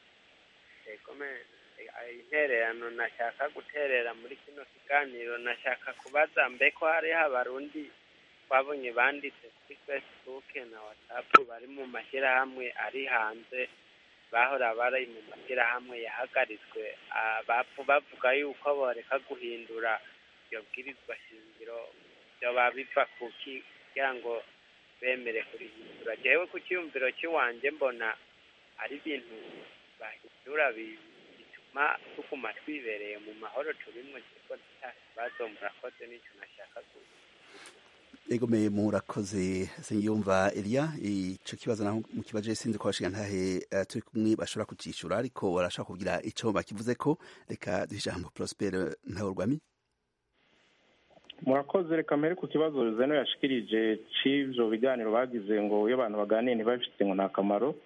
intererano nashaka guterera muri kino kiganiro nashaka kubaza mbe ko hariho abarundi twabonye banditse kuri facebook na whatsapp bari mu mashyirahamwe ari hanze bahora bari mu mashyirahamwe yahagaritswe bavuga yuko boreka guhindura iyo bwirizwa shingiro byoba biva kuki kugira ngo bemere kurihindura jewe ku cyiyumviro cy'iwanjye mbona ari ibintu bahindura bituma tuguma twibereye mu mahoro turimo kuko nta kibazo murakoze n'icyo nashaka kuvuga egomeye murakoze singiyumva Elia ico kibazo naho mu kibaje sinzi ko bashiga ntahe uh, turi kumwe bashobora kucishura ariko barashaka kugira ico bakivuze ko reka dijambo Prosper Ntawurwami murakoze reka mbere ku kibazo zeno yashikirije c'ivyo biganiro bagize ngo iyo abantu baganiye ntibabifite ngo nta kamaro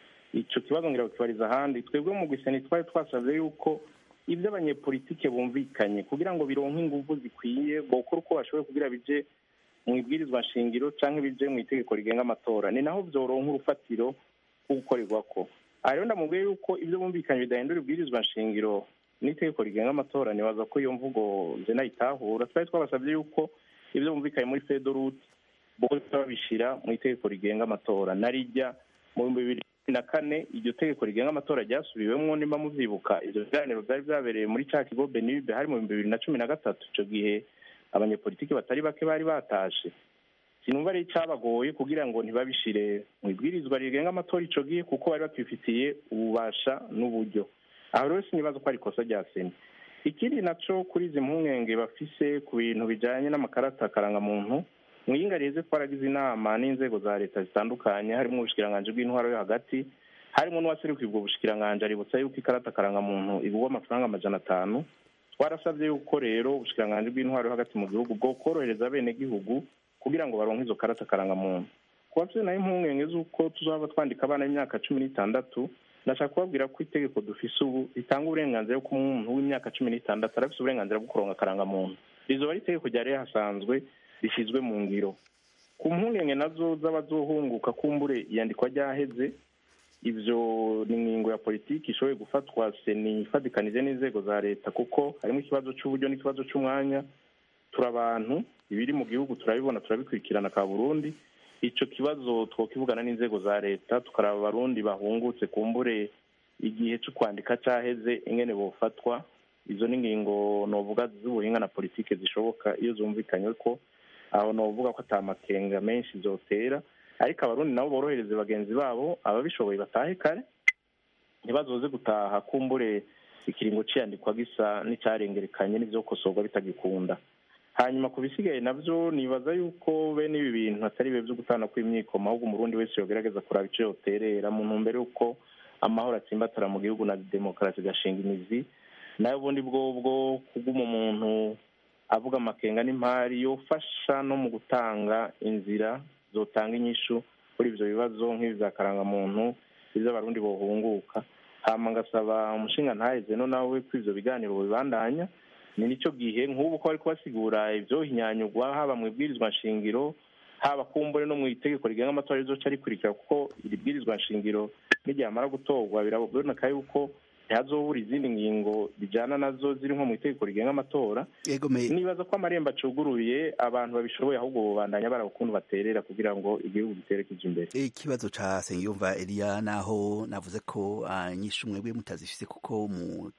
ico kibazo ngira kukibariza ahandi twebwe mu gwiseni twari twasavye yuko ibyo abanyepolitike bumvikanye kugira ngo bironke inguvu zikwiye bokora uko bashoboye kugira bije mu ibwirizwa nshingiro cyangwa ibije mu itegeko rigenga amatora ni naho byoronka urufatiro rwo gukorerwako aha rero ndamubwiye yuko ibyo bumvikanye bidahindura ibwirizwa nshingiro n'itegeko rigenga amatora nibaza ko iyo mvugo je nayitahura twari twabasabye yuko ibyo bumvikanye muri fedorute bose babishyira mu itegeko rigenga amatora narijya mu bihumbi bibiri na kane iryo tegeko rigenga amatora ryasubiwemwo nimba muvyibuka ivyo biganiro vyari vyabereye muri ca kigo benibe hari mu bihumbi bibiri na cumi na gatatu ico gihe abanyepolitiki batari bake bari batashe sinumva ari icabagoye kugira ngo ntibabishire mu ibwirizwa rigenga amatora ico gihe kuko bari bakifitiye ububasha n'uburyo aho rero sinibaza ko ari ikosa rya seni ikindi naco kuri izi mpungenge bafise ku bintu bijanye n'amakarata karangamuntu mwiyinga reze twaragize inama n'inzego za leta zitandukanye harimo ubushikiranganji bw'intwaro yo hagati harimo n'uwaserukiye ubwo bushikiranganji aributsa yuko ikarata karangamuntu igurwa amafaranga amajana atanu twarasabye yuko rero ubushikiranganji bw'intwaro yo hagati mu gihugu bwo korohereza abenegihugu kugira ngo baronke izo karata karangamuntu ku bafite nayo impungenge z'uko tuzaba twandika abana b'imyaka cumi n'itandatu ndashaka kubabwira ko itegeko dufise ubu ritanga uburenganzira ko umuntu w'imyaka cumi n'itandatu arafise uburenganzira bwo kuronka karangamuntu rizoba ari itegeko ryari hasanzwe rishyizwe mu ngiro ku mpungenge nazo z'abazohunguka kumbure iyandikwa ryaheze ibyo ni ingingo ya politiki ishoboye gufatwa seni ifatikanije n'inzego za leta kuko harimo ikibazo cy'uburyo n'ikibazo cy'umwanya turi abantu ibiri mu gihugu turabibona turabikurikirana ka burundi icyo kibazo twakivugana n'inzego za leta tukaraba abarundi bahungutse kumbure igihe cyo kwandika cyaheze ingene bofatwa izo ni ingingo novuga z'ubuhinga na politiki zishoboka iyo zumvikanye ko aho novuga ko atamakenga menshi zotera ariko abarundi nabo borohereze bagenzi babo ababishoboye batahe kare ntibazoze gutaha kumbure ikiringo ciyandikwa gisa n'icyarengerekanye n'ivyokosorwa bitagikunda hanyuma ku bisigaye navyo nibaza yuko bene ibi bintu atari bibe vyo gutana kw'imyikoma ahubwo umurundi wese yogerageza kuraba ico yoterera mu ntumbero y'uko amahoro atsimbatara mu gihugu na demokarasi gashinga imizi nayo ubundi bwobwo kuguma umuntu avuga amakenga n'impari yofasha no mu gutanga inzira zotanga inyishu kuri ivyo bibazo nk'ibi vya karangamuntu ivy'abarundi bohunguka hama ngasaba umushinga ntaheze no nawe ko ivyo biganiro bibandanya ni nicyo gihe nk'ubu ko bari kubasigura ivyohinyanyurwa haba mu ibwirizwa nshingiro haba kumbure no mu itegeko rigenga amatora rizoca rikurikira kuko iri bwirizwa nshingiro niryamara gutorwa biraboneka yuko ntihazobura izindi ngingo bijyana nazo ziri nko mu itegeko rigenga amatora nibaza ko amarembo acuguruye abantu babishoboye ahubwo bubandanya baraba ukuntu baterera kugira ngo igihugu gitere kija imbere ikibazo ca sengiyumva eliya naho navuze ko nyinshi mwebwe mutazifise kuko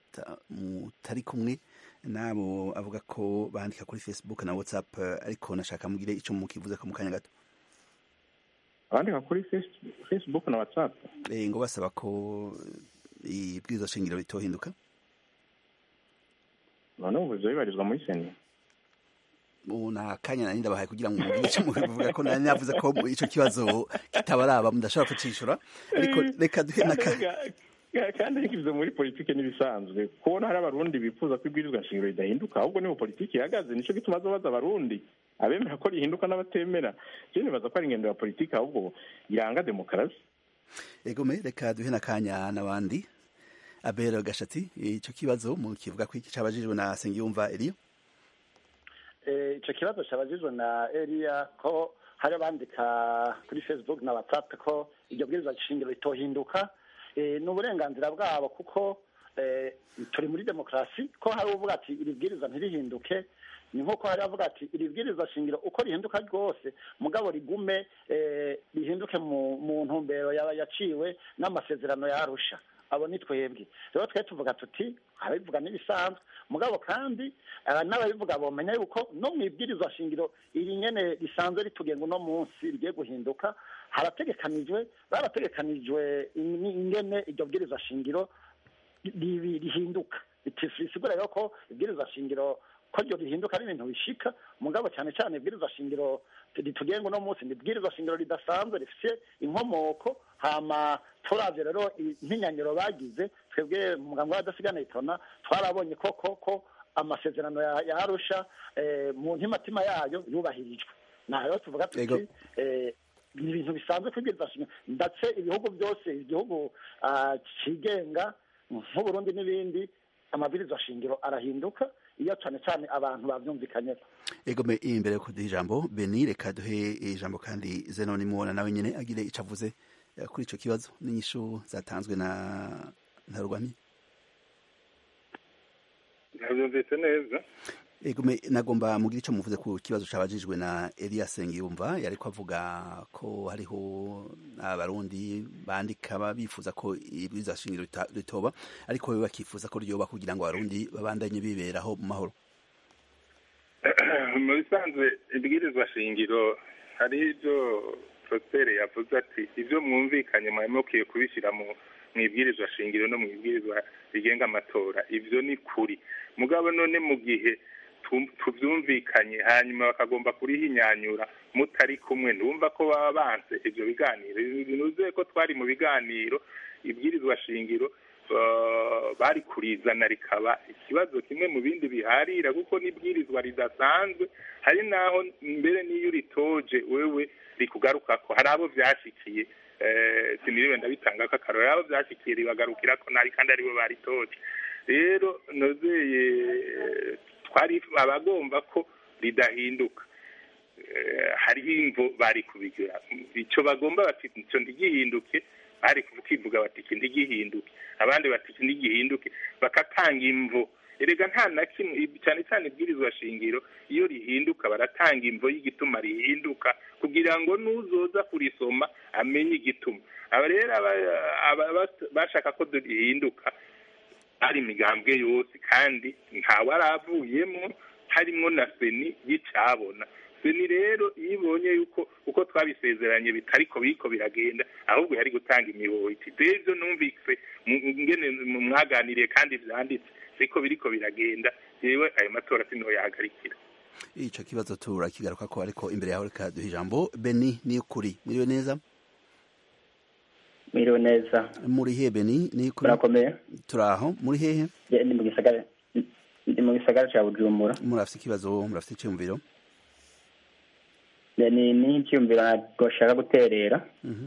mutari kumwe nabo avuga ko bandika kuri facebook na whatsapp ariko nashaka mugire ico mukivuze ko mu kanya gato abandika kuri facebook na whatsapp ngo basaba ko ibwirizwa shingiro ritohinduka none ubu bibarizwa muri seni ubu nta kanya nari ndabahaye kugira ngo mugire icyo mubivuga ko nari navuze ko icyo kibazo kitabaraba mudashobora kucishura ariko reka duhe na kandi ariko ibyo muri politiki n'ibisanzwe kubona hari abarundi bifuza ko ibwirizwa nshingiro ridahinduka ahubwo niho politiki ihagaze nicyo gituma baza abarundi abemera ko rihinduka n'abatemera rero nibaza ko ari ingendo ya politiki ahubwo yanga demokarasi egome reka duhe n'akanya n'abandi abera gashatsi icyo kibazo mu kivuga ko iki cyabajijwe na sengiyumva eliyo icyo kibazo cyabajijwe na eliya ko hari abandika kuri facebook na whatsapp ko iryo bwirizwa shingiro ritohinduka ni uburenganzira bwabo kuko turi muri demokarasi ko hari uvuga ati iri bwirizwa ntirihinduke ni nk'uko hari avuga ati iri bwirizwa shingiro uko rihinduka rwose mugabo rigume rihinduke mu ntumbero yaba yaciwe n'amasezerano yarusha abo ni twebwe rero twe tuvuga tuti ababivuga n'ibisanzwe mugabo kandi n'ababivuga bomenya yuko no mu ibwirizwa shingiro iri nyene risanzwe ritugenga uno munsi rigiye guhinduka harategekanijwe barategekanijwe ingene iryo bwirizwa shingiro rihinduka bisigura rero ko ibwirizwa shingiro ko ryo rihinduka ari ibintu bishika mugabo cyane cyane ibwirizwa shingiro ritugenga uno munsi ni ibwirizwa shingiro ridasanzwe rifite inkomoko hama turavye rero impinyanyiro bagize twebwe mu mugambi w'abadasigana itona twarabonye koko ko amasezerano ya arusha mu ntimatima yayo yubahirijwe naho rero tuvuga tuti ni ibintu bisanzwe kwibwiriza shingiro ndetse ibihugu byose igihugu cigenga nk'uburundi n'ibindi amabwirizwa shingiro arahinduka iyo cyane cyane abantu babyumvikanyeho egome imbere yo kuduha ijambo beni reka duhe ijambo kandi zenoni mubona nawe nyine agire icyo avuze kuri icyo kibazo n'inyishu zatanzwe na ntarwami ntabyumvise neza egome nagomba mugire icyo muvuze ku kibazo cyabajijwe na Elias Sengiyumva yari ko avuga ko hariho abarundi bandika bifuza ko ibwirizwa shingiro ritoba ariko we bakifuza ko ryoba kugira ngo abarundi babandanye biberaho mu mahoro mu bisanzwe ibwirizwa shingiro hari ibyo Prosper yavuze ati ibyo mwumvikanye mwari mukwiye kubishyira mu mu ibwirizwa shingiro no mu ibwirizwa rigenga amatora ibyo ni kuri mugabo none mu gihe tubyumvikanye hanyuma bakagomba kurihinyanyura mutari kumwe ndumva ko baba banse ibyo biganiro binuzuye ko twari mu biganiro ibwirizwa shingiro bari kurizana rikaba ikibazo kimwe mu bindi biharira kuko n'ibwirizwa ridasanzwe hari naho mbere n'iyo uritoje wewe rikugaruka ko hari abo byashyikiye siniriwe ndabitanga ko akarore abo byashyikiye ribagarukira ko nari kandi aribo baritoje rero nozeye twari abagomba ko ridahinduka hariho imvo bari kubigira icyo bagomba bati icyo ntigihinduke bari kukivuga bati iki ntigihinduke abandi bati iki ntigihinduke bakatanga imvo erega nta na kimwe cyane cyane ibwirizwa shingiro iyo rihinduka baratanga imvo y'igituma rihinduka kugira ngo n'uzoza kurisoma amenye igituma aba rero bashaka ko rihinduka ari imigambwe yose kandi ntawe aravuyemo harimo na seni y'icabona seni rero iyo ibonye yuko uko twabisezeranye bitariko biriko biragenda ahubwo yari gutanga imihoho iti ibyo numvise ngene mwaganiriye kandi byanditse siko biriko biragenda yewe ayo matora sinoyahagarikira ico kibazo turakigaruka ko ariko imbere yaho reka duha ijambo beni ni ukuri mwiriwe neza mwiriwe neza muri hehe beni ni ukuri murakomeye turaho muri hehe ndi mu gisagara ndi mu gisagara ca bujumbura murafite ikibazo murafite iciyumviro ni n'icyumviro nashaka guterera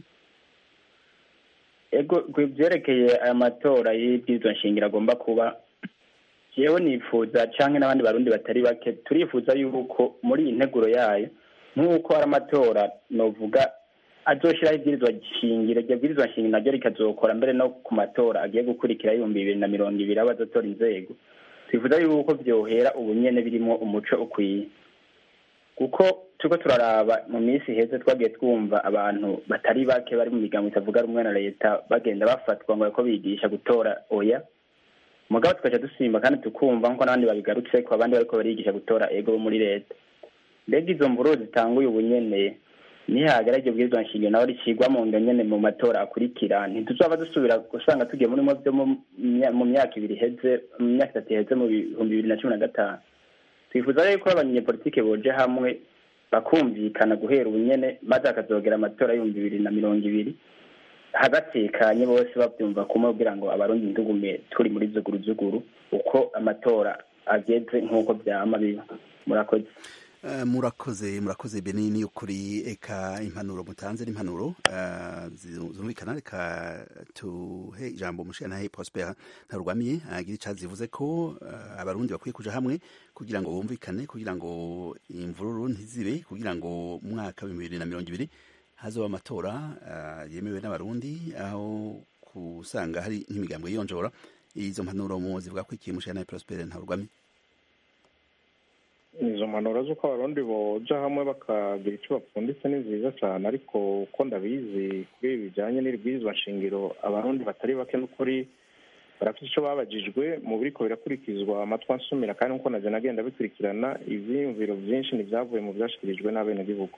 ego byerekeye aya matora y'ibwirizwa nshingiro agomba kuba yewe nifuza cyangwa n'abandi barundi batari bake turifuza yuko muri iyi nteguro yayo nk'uko hari amatora novuga azoshyiraho ibwirizwa shingiro iryo bwirizwa shingiro naryo rikazokora mbere no ku matora agiye gukurikira ibihumbi bibiri na mirongo ibiri abo azotora inzego twifuza yuko byohera ubu nyene birimo umuco ukwiye kuko turiko turaraba mu minsi iheze twagiye twumva abantu batari bake bari mu migambo itavuga rumwe na leta bagenda bafatwa ngo bariko bigisha gutora oya mugabo tukaca dusimba kandi tukumva nkuko n'abandi babigarutse ko abandi bariko barigisha gutora ego bo muri leta mbega izo mvururu zitanguye ubu nyene nihagera iryo bwirizwa nshingiro naho ricigwa mu nda nyene mu matora akurikira ntituzaba dusubira gusanga tugiye muri mo byo mu mya- mu myaka ibiri iheze mu myaka itatu iheze mu bihumbi bibiri na cumi na gatanu twifuza rero ko abanyepolitike boje hamwe bakumvikana guhera ubu nyene maze hakazogera amatora y'ibihumbi bibiri na mirongo ibiri hagatekanye bose babyumva kumwe kugira ngo abarundi ndugume turi muri zuguruzuguru uko amatora ageze nk'uko byama biba murakoze Eh, murakoze murakoze benini ukuri eka impanuro mutanze n'impanuro eh, zi- zumvikana reka tuhe ijambo mushikanahe prosper ntarugwamiye agira ica zivuze ko eh, abarundi bakwiye kuja hamwe kugira ngo bumvikane kugira ngo imvururu ntizibe kugira ngo mu mwaka w'ibihumbi bibiri na mirongo ibiri hazoba amatora eh, yemewe n'abarundi aho kusanga hari nk'imigambwe yiyonjora izo mpanuro mu zivuga ko ikiye mushikanahe prosper ntarugwamiye izo mpanuro z'uko abarundi boja hamwe bakagira icyo bapfunditse ni nziza cyane ariko uko ndabizi kuri ibi bijyanye n'ibwirizwa nshingiro abarundi batari bake n'ukuri barafite icyo babajijwe mu biriko birakurikizwa amatwi ansumira kandi nk'uko naje nagenda bikurikirana ivyiyumviro vyinshi ntibyavuye mu vyashikirijwe n'abenegihugu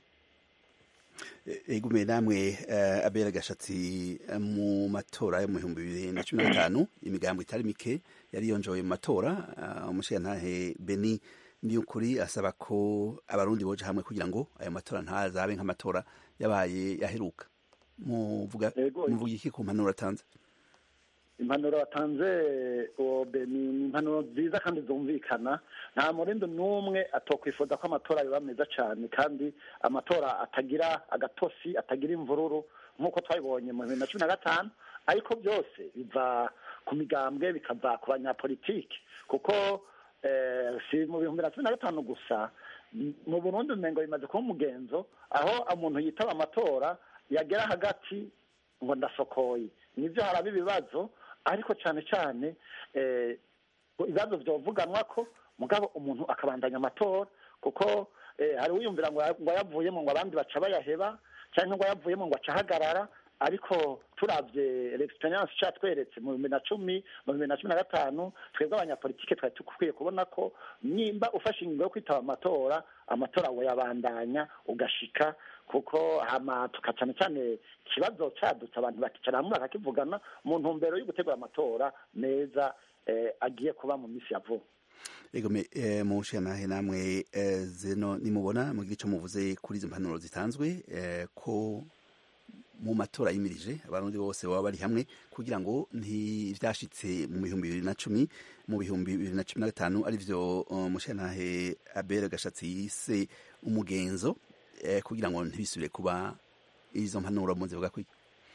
egume namwe uh, abera gashatsi eh, mu matora yo mu bihumbi bibiri na cumi na gatanu imigambo itari mike yari yonjoye mu matora uh, umushirantahe beni niyukuri asaba ko abarundi boja hamwe kugira ngo ayo matora ntazabe nk'amatora yabaye yaheruka muvuga Ego. muvuga iki ku mpanuro atanze impanuro watanze uwo be- ni ni impanuro nziza kandi zumvikana nta murindi n'umwe atokwifuza ko amatora yoba meza cyane kandi amatora atagira agatosi atagira imvururu nk'uko twabibonye mu bibiri na cumi na gatanu ariko byose biva ku migambwe bikava ku banyapolitiki kuko eh, si mu bihumbi na cumi na gatanu gusa m- mu burundi umengo bimaze kuba umugenzo aho umuntu yitaba amatora yagera hagati ngo ndasokoye nibyo haraba ibibazo ariko cyane cyane eh, ibibazo byovuganwa ko mugabo umuntu akabandanya amatora kuko eh, hari uwiyumvira ngo ya- ngo yavuyemo ngo abandi baca bayaheba cyangwa ngo yavuyemo ngo acahagarara ariko turavye l'experience catweretse mu bibiri na cumi mu bibiri na cumi na gatanu twebwe abanyapolitike twari dukwiye kubona ko nimba ufashe ingingo yo kwitaba amatora amatora woyabandanya ugashika kuko hama tuka cyane cyane ikibazo cadutse abantu bakicara hamwe bakakivugana mu ntumbero yo gutegura amatora meza eh, agiye kuba mu minsi ya vuba egome eh, mushikanahe namwe eh, zeno nimubona mugira ico muvuze kuri izo mpanuro zitanzwe eh, ko mu matora yimirije abarundi bose baba bari hamwe kugira ngo ntivyashitse mu bihumbi bibiri na cumi mu bihumbi bibiri na cumi na gatanu arivyo uh, mushikantahe abere gashatsi yise umugenzo eh, kugira ngo ntibisubire kuba izo mpanuro muzivuga ko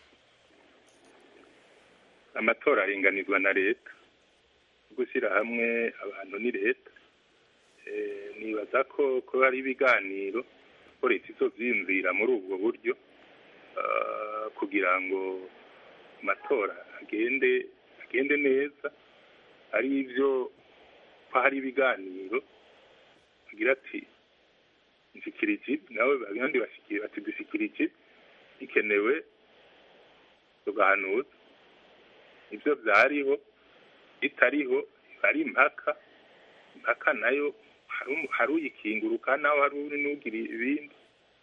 amatora aringanizwa na leta gushyira hamwe abantu ni leta Eh, nibaza ko ko hari ibiganiro ko leta izovyiyumvira muri ubwo buryo ah, kugira ngo amatora agende agende neza ari ivyo ko hari ibiganiro agira ati nshikira iki nawe abandi bashikira bati dushikira iki bikenewe tugahanuza ibyo byariho bitariho biba ari impaka impaka nayo hari umu- hari uyikinguruka naho hari uri n'ugira ibindi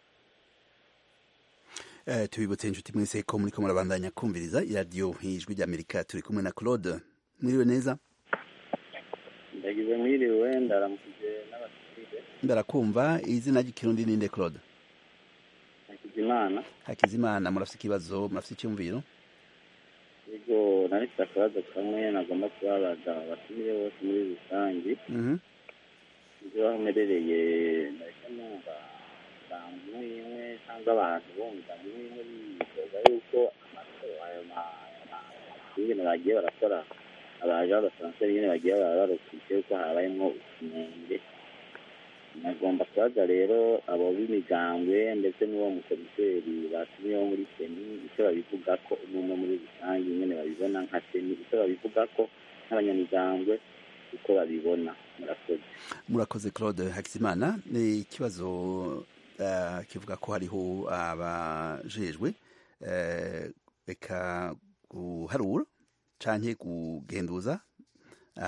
Eh, tubibutse inshuti mwese ko muriko murabandanya kumviriza iradiyo ijwi ry'amerika turi kumwe na claude mwiriwe neza ndagize mwiriwe ndaramukije n'abasirikare ndarakumva izina ry'ikirundi ninde claude hakizimana hakizimana murafite ikibazo murafite icyumviro yego narifite akabazo kamwe nagomba kubabaza abatumire bose muri rusange Mhm. ibyo aho mperereye nariko numva abantu imwe cyangwa abantu bumva imwe bifuza yuko amatora ayo ibintu bagiye barakora abaje b'abasanseri nyine bagiye bararokije yuko habayemo utunenge nagomba kubaza rero abo b'imigambwe ndetse n'uwo mukomiseri batumiyeho muri seni icyo babivuga ko umwe muri rusange nyine babibona nka seni icyo babivuga ko nk'abanyamigambwe uko babibona murakoze murakoze claude hakizimana ni ikibazo eh, kivuga ko hariho abajejwe eh, reka guharura canke kugenduza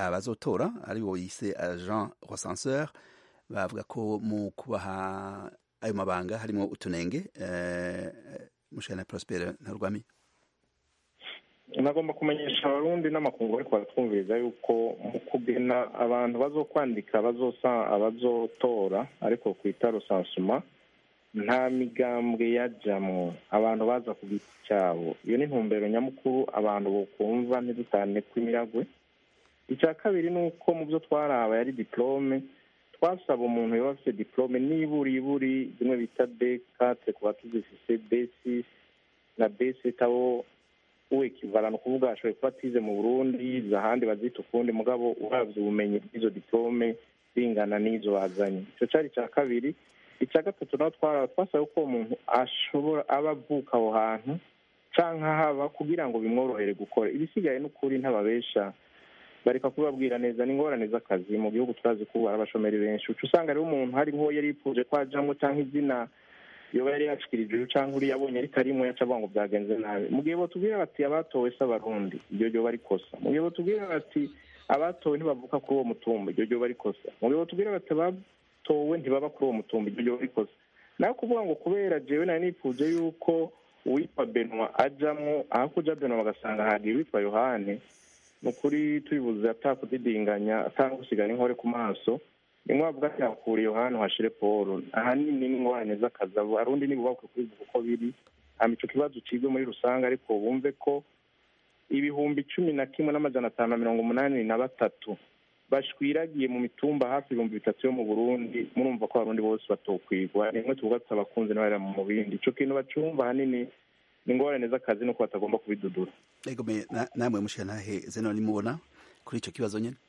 abazotora ari bo yise agent recenseur bavuga ko mu kubaha ayo mabanga harimo utunenge mushana Prosper Ntarwami nagomba kumenyesha abarundi n'amakungu ariko baratwumviriza yuko mu kugena abantu bazokwandika bazosa abazotora ariko kwita rusansuma nta migambwe yajamwo abantu baza ku giti cyabo iyo ni intumbero nyamukuru abantu bokumva ntidutane kw'imiragwe icya kabiri ni uko mu byo twaraba yari diplome twasaba umuntu yaba afite diplome nibura iburi zimwe bita dekate ku batuzifise besis na besit abo uwekivarana ukuvuga ashoboye kuba atize mu burundi ahandi bazita ukundi mugabo uravye ubumenyi bw'izo diplome bingana n'izo bazanye icyo cyari icya kabiri icya gatatu naho twaraba twasaba ko umuntu ashobora aba avuka aho hantu canke haba kugira ngo bimworohere gukora ibisigaye n'ukuri ntababesha bareka kubabwira neza n'ingorane z'akazi mu gihugu turazi ko hari abashomeri benshi uca usanga rero umuntu hari nk'uwo yari yipfuje ko ajamwo canke izina yoba yari yashikirije uyu canke uriya abonye ritarimo yaca avuga ngo byagenze nabi mu gihe botubwira bati abatowe si abarundi iryo ryoba rikosa mu gihe botubwira bati abatowe ntibavuka kuri uwo mutumba iryo ryoba rikosa mu gihe botubwira bati abatowe ntibaba kuri uwo mutumba iryo ryoba rikosa nawe kuvuga ngo kubera jewe nari nipfuje yuko uwitwa benwa ajamwo aho kuja benwa bagasanga hagiye uwitwa yohane ni ukuri tubibuze atakudidinganya atagusigara inkore ku maso nimwe bavuga ati hakura yohani hashire paul ahanini n'ingorane z'akazi abarundi ntibubakwe kubivuga uko biri hama ico kibazo cigwe muri rusange ariko bumve ko ibihumbi cumi na kimwe n'amajana atanu na mirongo umunani na batatu bashwiragiye mu mitumba hafi ibihumbi bitatu yo mu burundi murumva ko abarundi bose batokwigwa nimwe tuvuga tutabakunze n'abarera mu bindi ico kintu bacumva ahanini ni ingorane z'akazi nuko batagomba kubidudura ego me namwe mushyantahe zeno nimubona kuri ico kibazo nyene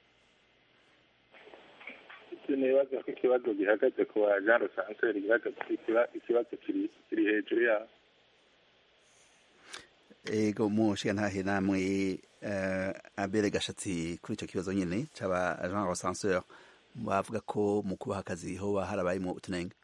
nibaza ko ikibazo gihagaze ku ba jean rosanseri gihagaze ikibazo kiri hejuru yabo ego mushyantahe namwe abere gashatsi kuri ico kibazo nyene c'aba jean rosanseur bavuga ko mu kubaha akazi hoba harabayemo utunenge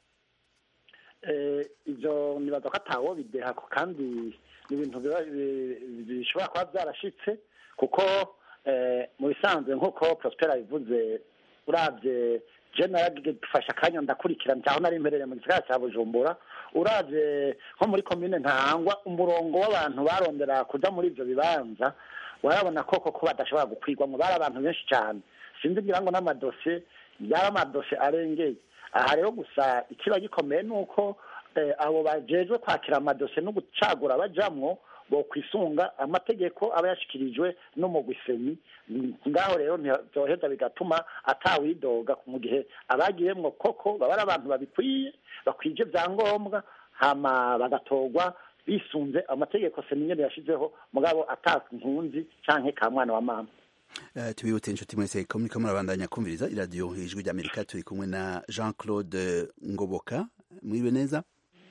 ibyo nibaza ko atawo bideha kandi ni ibintu bishobora kuba byarashitse kuko mu bisanzwe nk'uko prospera bivuze urabye jenera dufashe akanya ndakurikirana cyangwa nari mperere mu gisagara cya bujumbura urabye nko muri komine ntahangwa umurongo w'abantu barondera kuja muri ibyo bibanza warabona koko ko badashobora gukwirwamo bari abantu benshi cyane sinzi ngira ngo n'amadosiye yari amadosiye arengeye aha rero gusa ikiba gikomeye ni uko abo bajejwe kwakira amadosiye no gucagura bajamwo bo kwisunga amategeko aba yashikirijwe n'umugwiseni ngaho rero ntibyoheza bigatuma atawidoga mu gihe abagiyemwo koko baba ari abantu babikwiye bakwije byangombwa hama bagatorwa bisunze amategeko seni nyene yashizeho mugabo ata nkunzi canke ka mwana wa mama tubibutse inshuti mwese ko muriko murabandanya kumviriza iradiyo ijwi ry'amerika turi kumwe na jean claude ngoboka mwiriwe neza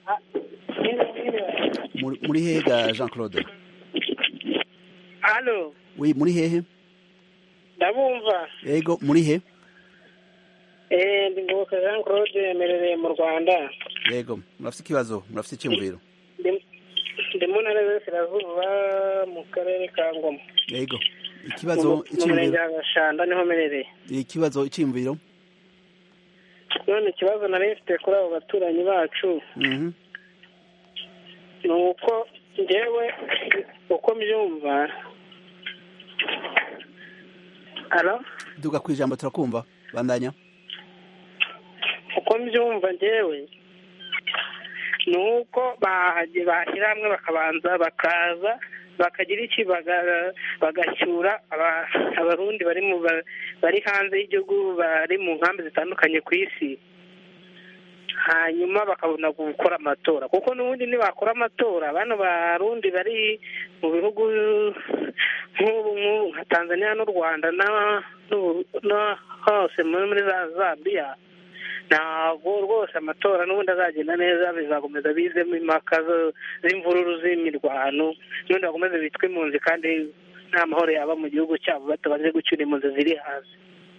muri hehe ga jean claude halo wi muri hehe ndabumva yego muri he eh ndi ngoboka jean claude merereye mu rwanda yego murafite ikibazo murafite icyumviro ndi mu ntara y'uburasirazuba mu karere ka ngoma yego ikibazo mu murenge wa gashanda niho merereye ikibazo icyumviro none ikibazo nari mfite kuri abo baturanyi bacu ni uko ngewe uko mbyumva alo duga ku ijambo turakumva bandanya uko mbyumva ngewe ni uko bashyira hamwe bakabanza bakaza bakagira iki bagacyura abarundi bari mu bari hanze y'igihugu bari mu nkambi zitandukanye ku isi hanyuma bakabona gukora amatora kuko n'ubundi ntibakora amatora bano barundi bari mu bihugu nk'ubu nk'ubu nka tanzania n'u rwanda no hose muri za zambiya ntabwo rwose amatora n'ubundi azagenda neza bizakomeza bizemo impaka z'imvururu z'imirwano n'ubundi bakomeze bitwe impunzi kandi nta mahoro yaba mu gihugu cyabo batabanje gucyura impunzi ziri hasi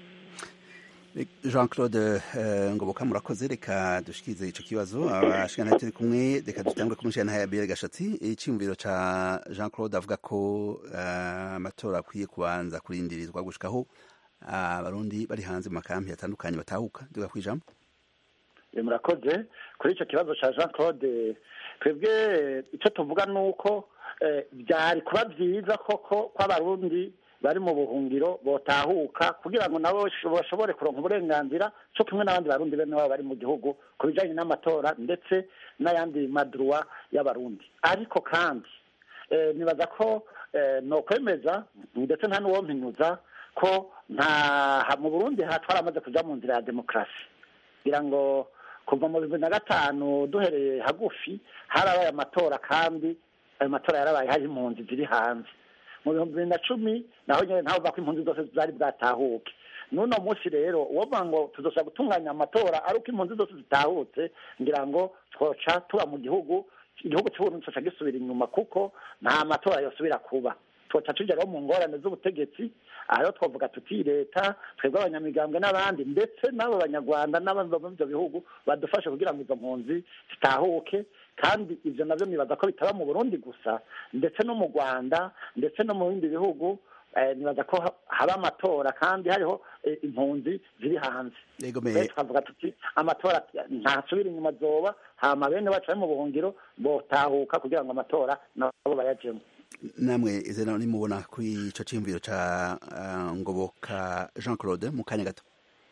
jean claude ngoboka murakoze reka dushikirize icyo kibazo abashikana turi kumwe reka dutangure kumushyira ya biyeri gashatsi icyumviro cya jean claude avuga ko amatora akwiye kubanza kurindirizwa gushikaho abarundi bari hanze mu makampi atandukanye batahuka duga ku ijambo murakoze kuri icyo kibazo cya jean claude twebwe icyo tuvuga ni uko byari kuba byiza koko ko abarundi bari mu buhungiro botahuka kugira ngo nabo bashobore kuronka uburenganzira cyo kumwe n'abandi barundi bene wabo bari mu gihugu ku bijyanye n'amatora ndetse n'ayandi maduruwa y'abarundi ariko kandi nibaza ko no kwemeza ndetse nta n'uwompinyuza ko nta mu burundi twaramaze kujya mu nzira ya demokarasi kugira ngo kuva mu bibiri na gatanu duhereye hagufi harabaye amatora kandi ayo matora yarabaye hari impunzi ziri hanze mu bihumbi bibiri na cumi naho nyine ntaho ko impunzi zose zari bwatahuke n'uno munsi rero uwovuga ngo tuzoshobora gutunganya amatora ari uko impunzi zose zitahutse ngira ngo twoca tuba mu gihugu igihugu cy'uburundi coca gisubira inyuma kuko nta matora yosubira kuba twoca tujya mu ngorane z'ubutegetsi aha rero twavuga tuti leta twebwe abanyamigambwe n'abandi ndetse n'abo banyarwanda n'abandi bava ibyo bihugu badufashe kugira ngo izo mpunzi zitahuke kandi ibyo nabyo nibaza ko bitaba mu burundi gusa ndetse no mu rwanda ndetse no mu bindi bihugu nibaza ko haba amatora kandi hariho impunzi ziri hanze twavuga tuti amatora ntasubira inyuma zoba hama bene bacu bari mu buhungiro botahuka kugira ngo amatora nabo bayajemo namwe izina nimubona kuri icyo cyiyumviro cya ngoboka jean claude mu kanya gato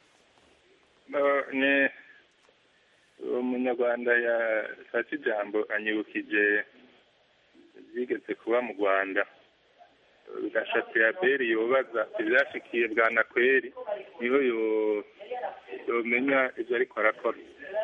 ni umunyarwanda yafashe ijambo anyibukije bigeze kuba mu rwanda gashatsi ya beri yobaza ibyashikiye bwa nakweri niho yomenya ibyo ariko arakora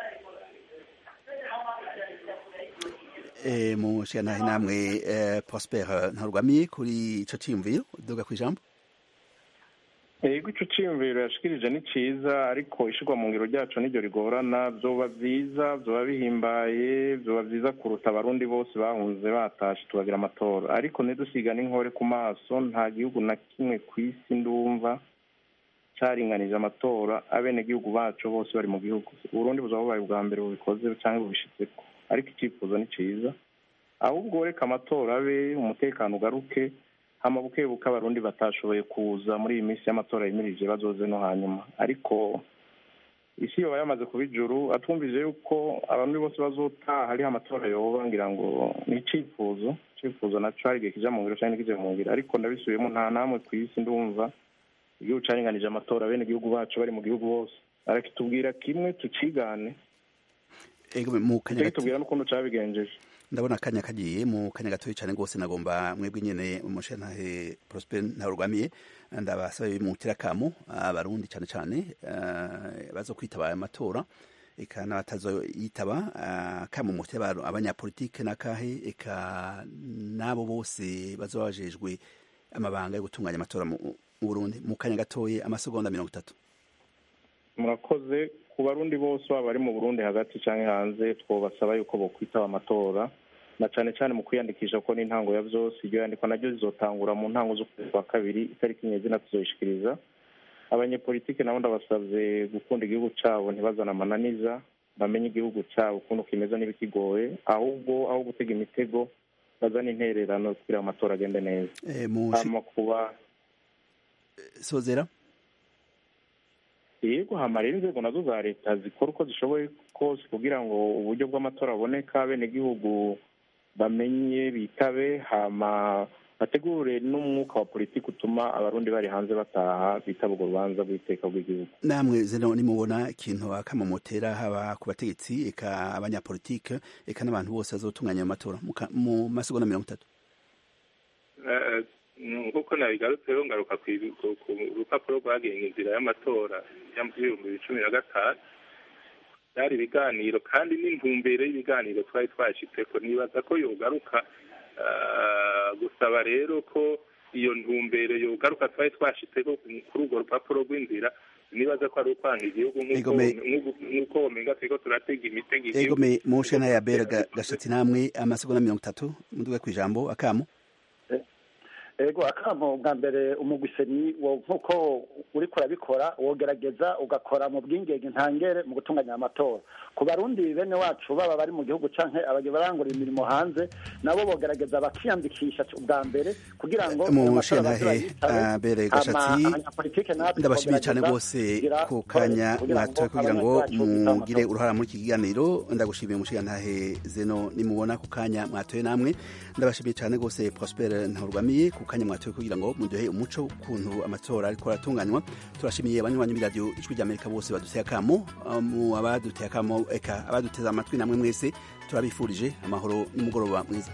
mu nshingano namwe prosper ntarwamiye kuri icyo cyiyumviro duga ku ijambo yego icyo cyiyumviro yashikirije ni cyiza ariko ishyirwa mu ngiro ryacu niryo rigorana byoba byiza byoba bihimbaye byoba byiza kuruta abarundi bose bahunze batashe tubagira amatora ariko ntidusiga n'inkore ku maso nta gihugu na kimwe ku isi ndumva cyaringanije amatora abenegihugu bacu bose bari mu gihugu uburundi buzaba bubaye ubwa mbere bubikoze cyangwa bubishitseko ariko icyifuzo ni cyiza ahubwo reka amatora abe umutekano ugaruke amabuke buke abarundi batashoboye kuza muri iyi minsi y'amatora yimirije bazoze no hanyuma ariko isi yoba yamaze kuba ijuru atwumvise yuko abarundi bose bazotaha hariho amatora yoba ngira ngo ni icyifuzo icyifuzo nacyo hari igihe kija mu ngiro cyangwa ntikije mu ngiro ariko ndabisubiyemo nta namwe ku isi ndumva igihugu caringanije amatora bene igihugu bacu bari mu gihugu bose arakitubwira kimwe tukigane mu kanya gato tubwira n'ukuntu cabigenjeje ndabona akanya kagiye mu kanya gatoya cyane rwose nagomba mwebwe nyene umushantahe Prosper ntarugamiye ndabasaba bimutira kamo abarundi cyane cyane uh, bazo kwitaba amatora eka n'abatazoyitaba uh, kamo mutira abanyapolitike nakahe eka nabo bose bazoba bajejwe amabanga yo gutunganya amatora mu Burundi mu kanya gatoya amasegonda mirongo itatu murakoze ku barundi bose baba bari mu burundi hagati cyangwa hanze twobasaba yuko bokwitaba amatora na cyane cyane mu kwiyandikisha ko n'intango ya byose iryo yandikwa naryo rizotangura mu ntango z'ukwezi kwa kabiri itariki nyezina tuzoyishikiriza abanyepolitike nabo ndabasabye gukunda igihugu cyabo ntibazane amananiza bamenye igihugu cyabo ukuntu kimeze n'ibikigoye ahubwo aho gutega imitego bazane intererano kugira ngo amatora agende neza hama kuba sozera yego hamara inzego nazo za leta zikora uko zishoboye kose kugira ngo uburyo bw'amatora aboneka abenegihugu bamenye bitabe hama bategure n'umwuka wa politiki utuma abarundi bari hanze bataha bitaba urwo rubanza rw'iteka rw'igihugu namwe zino nimubona ikintu akamomotera haba ku bategetsi eka abanyapolitike eka n'abantu bose bazotunganya ayo matora mu masegonda mirongo itatu nk'uko nabigarutseho ngaruka ku rupapuro rwagenga inzira y'amatora y'ibihumbi bibiri cumi na gatanu byari ibiganiro kandi n'intumbero y'ibiganiro twari twashyitseko nibaza ko yogaruka gusaba rero ko iyo ntumbero yogaruka twari twashyitseko kuri urwo rupapuro rw'inzira nibaza ko ari ukwanga igihugu nk'uko womenga turiko turatega imitego igihugu mu shena ya bera gashatsi namwe amasegonda mirongo itatu muduga ku ijambo akamo ego akamo bwa mbere umugwiseni nk'uko uriko urabikora wogerageza ugakora mu bwingenge ntangere mu gutunganya amatora ku barundi bene wacu baba bari mu gihugu canke barangura imirimo hanze nabo bogerageza bakiyandikisha ubwa mbere kugira ngo mu shantahe abere gashatsi ndabashimiye cyane rwose ku kanya mwatoye kugira ngo mugire uruhara muri iki kiganiro ndagushimiye mu shantahe zeno nimubona ku kanya mwatoye namwe ndabashimiye cyane rwose Prosper Ntaurwamiye ku kanya mwatoye kugira ngo muduhe umuco ukuntu amatora ariko aratunganywa turashimiye abanywanyi b'iradiyo ijwi ry'Amerika bose baduteye akamo mu abaduteye akamo eka abaduteze amatwi namwe mwese turabifurije amahoro n'umugoroba mwiza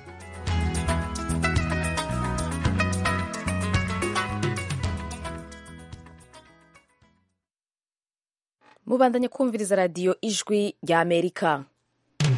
mubandanye kumviriza radiyo ijwi ry'amerika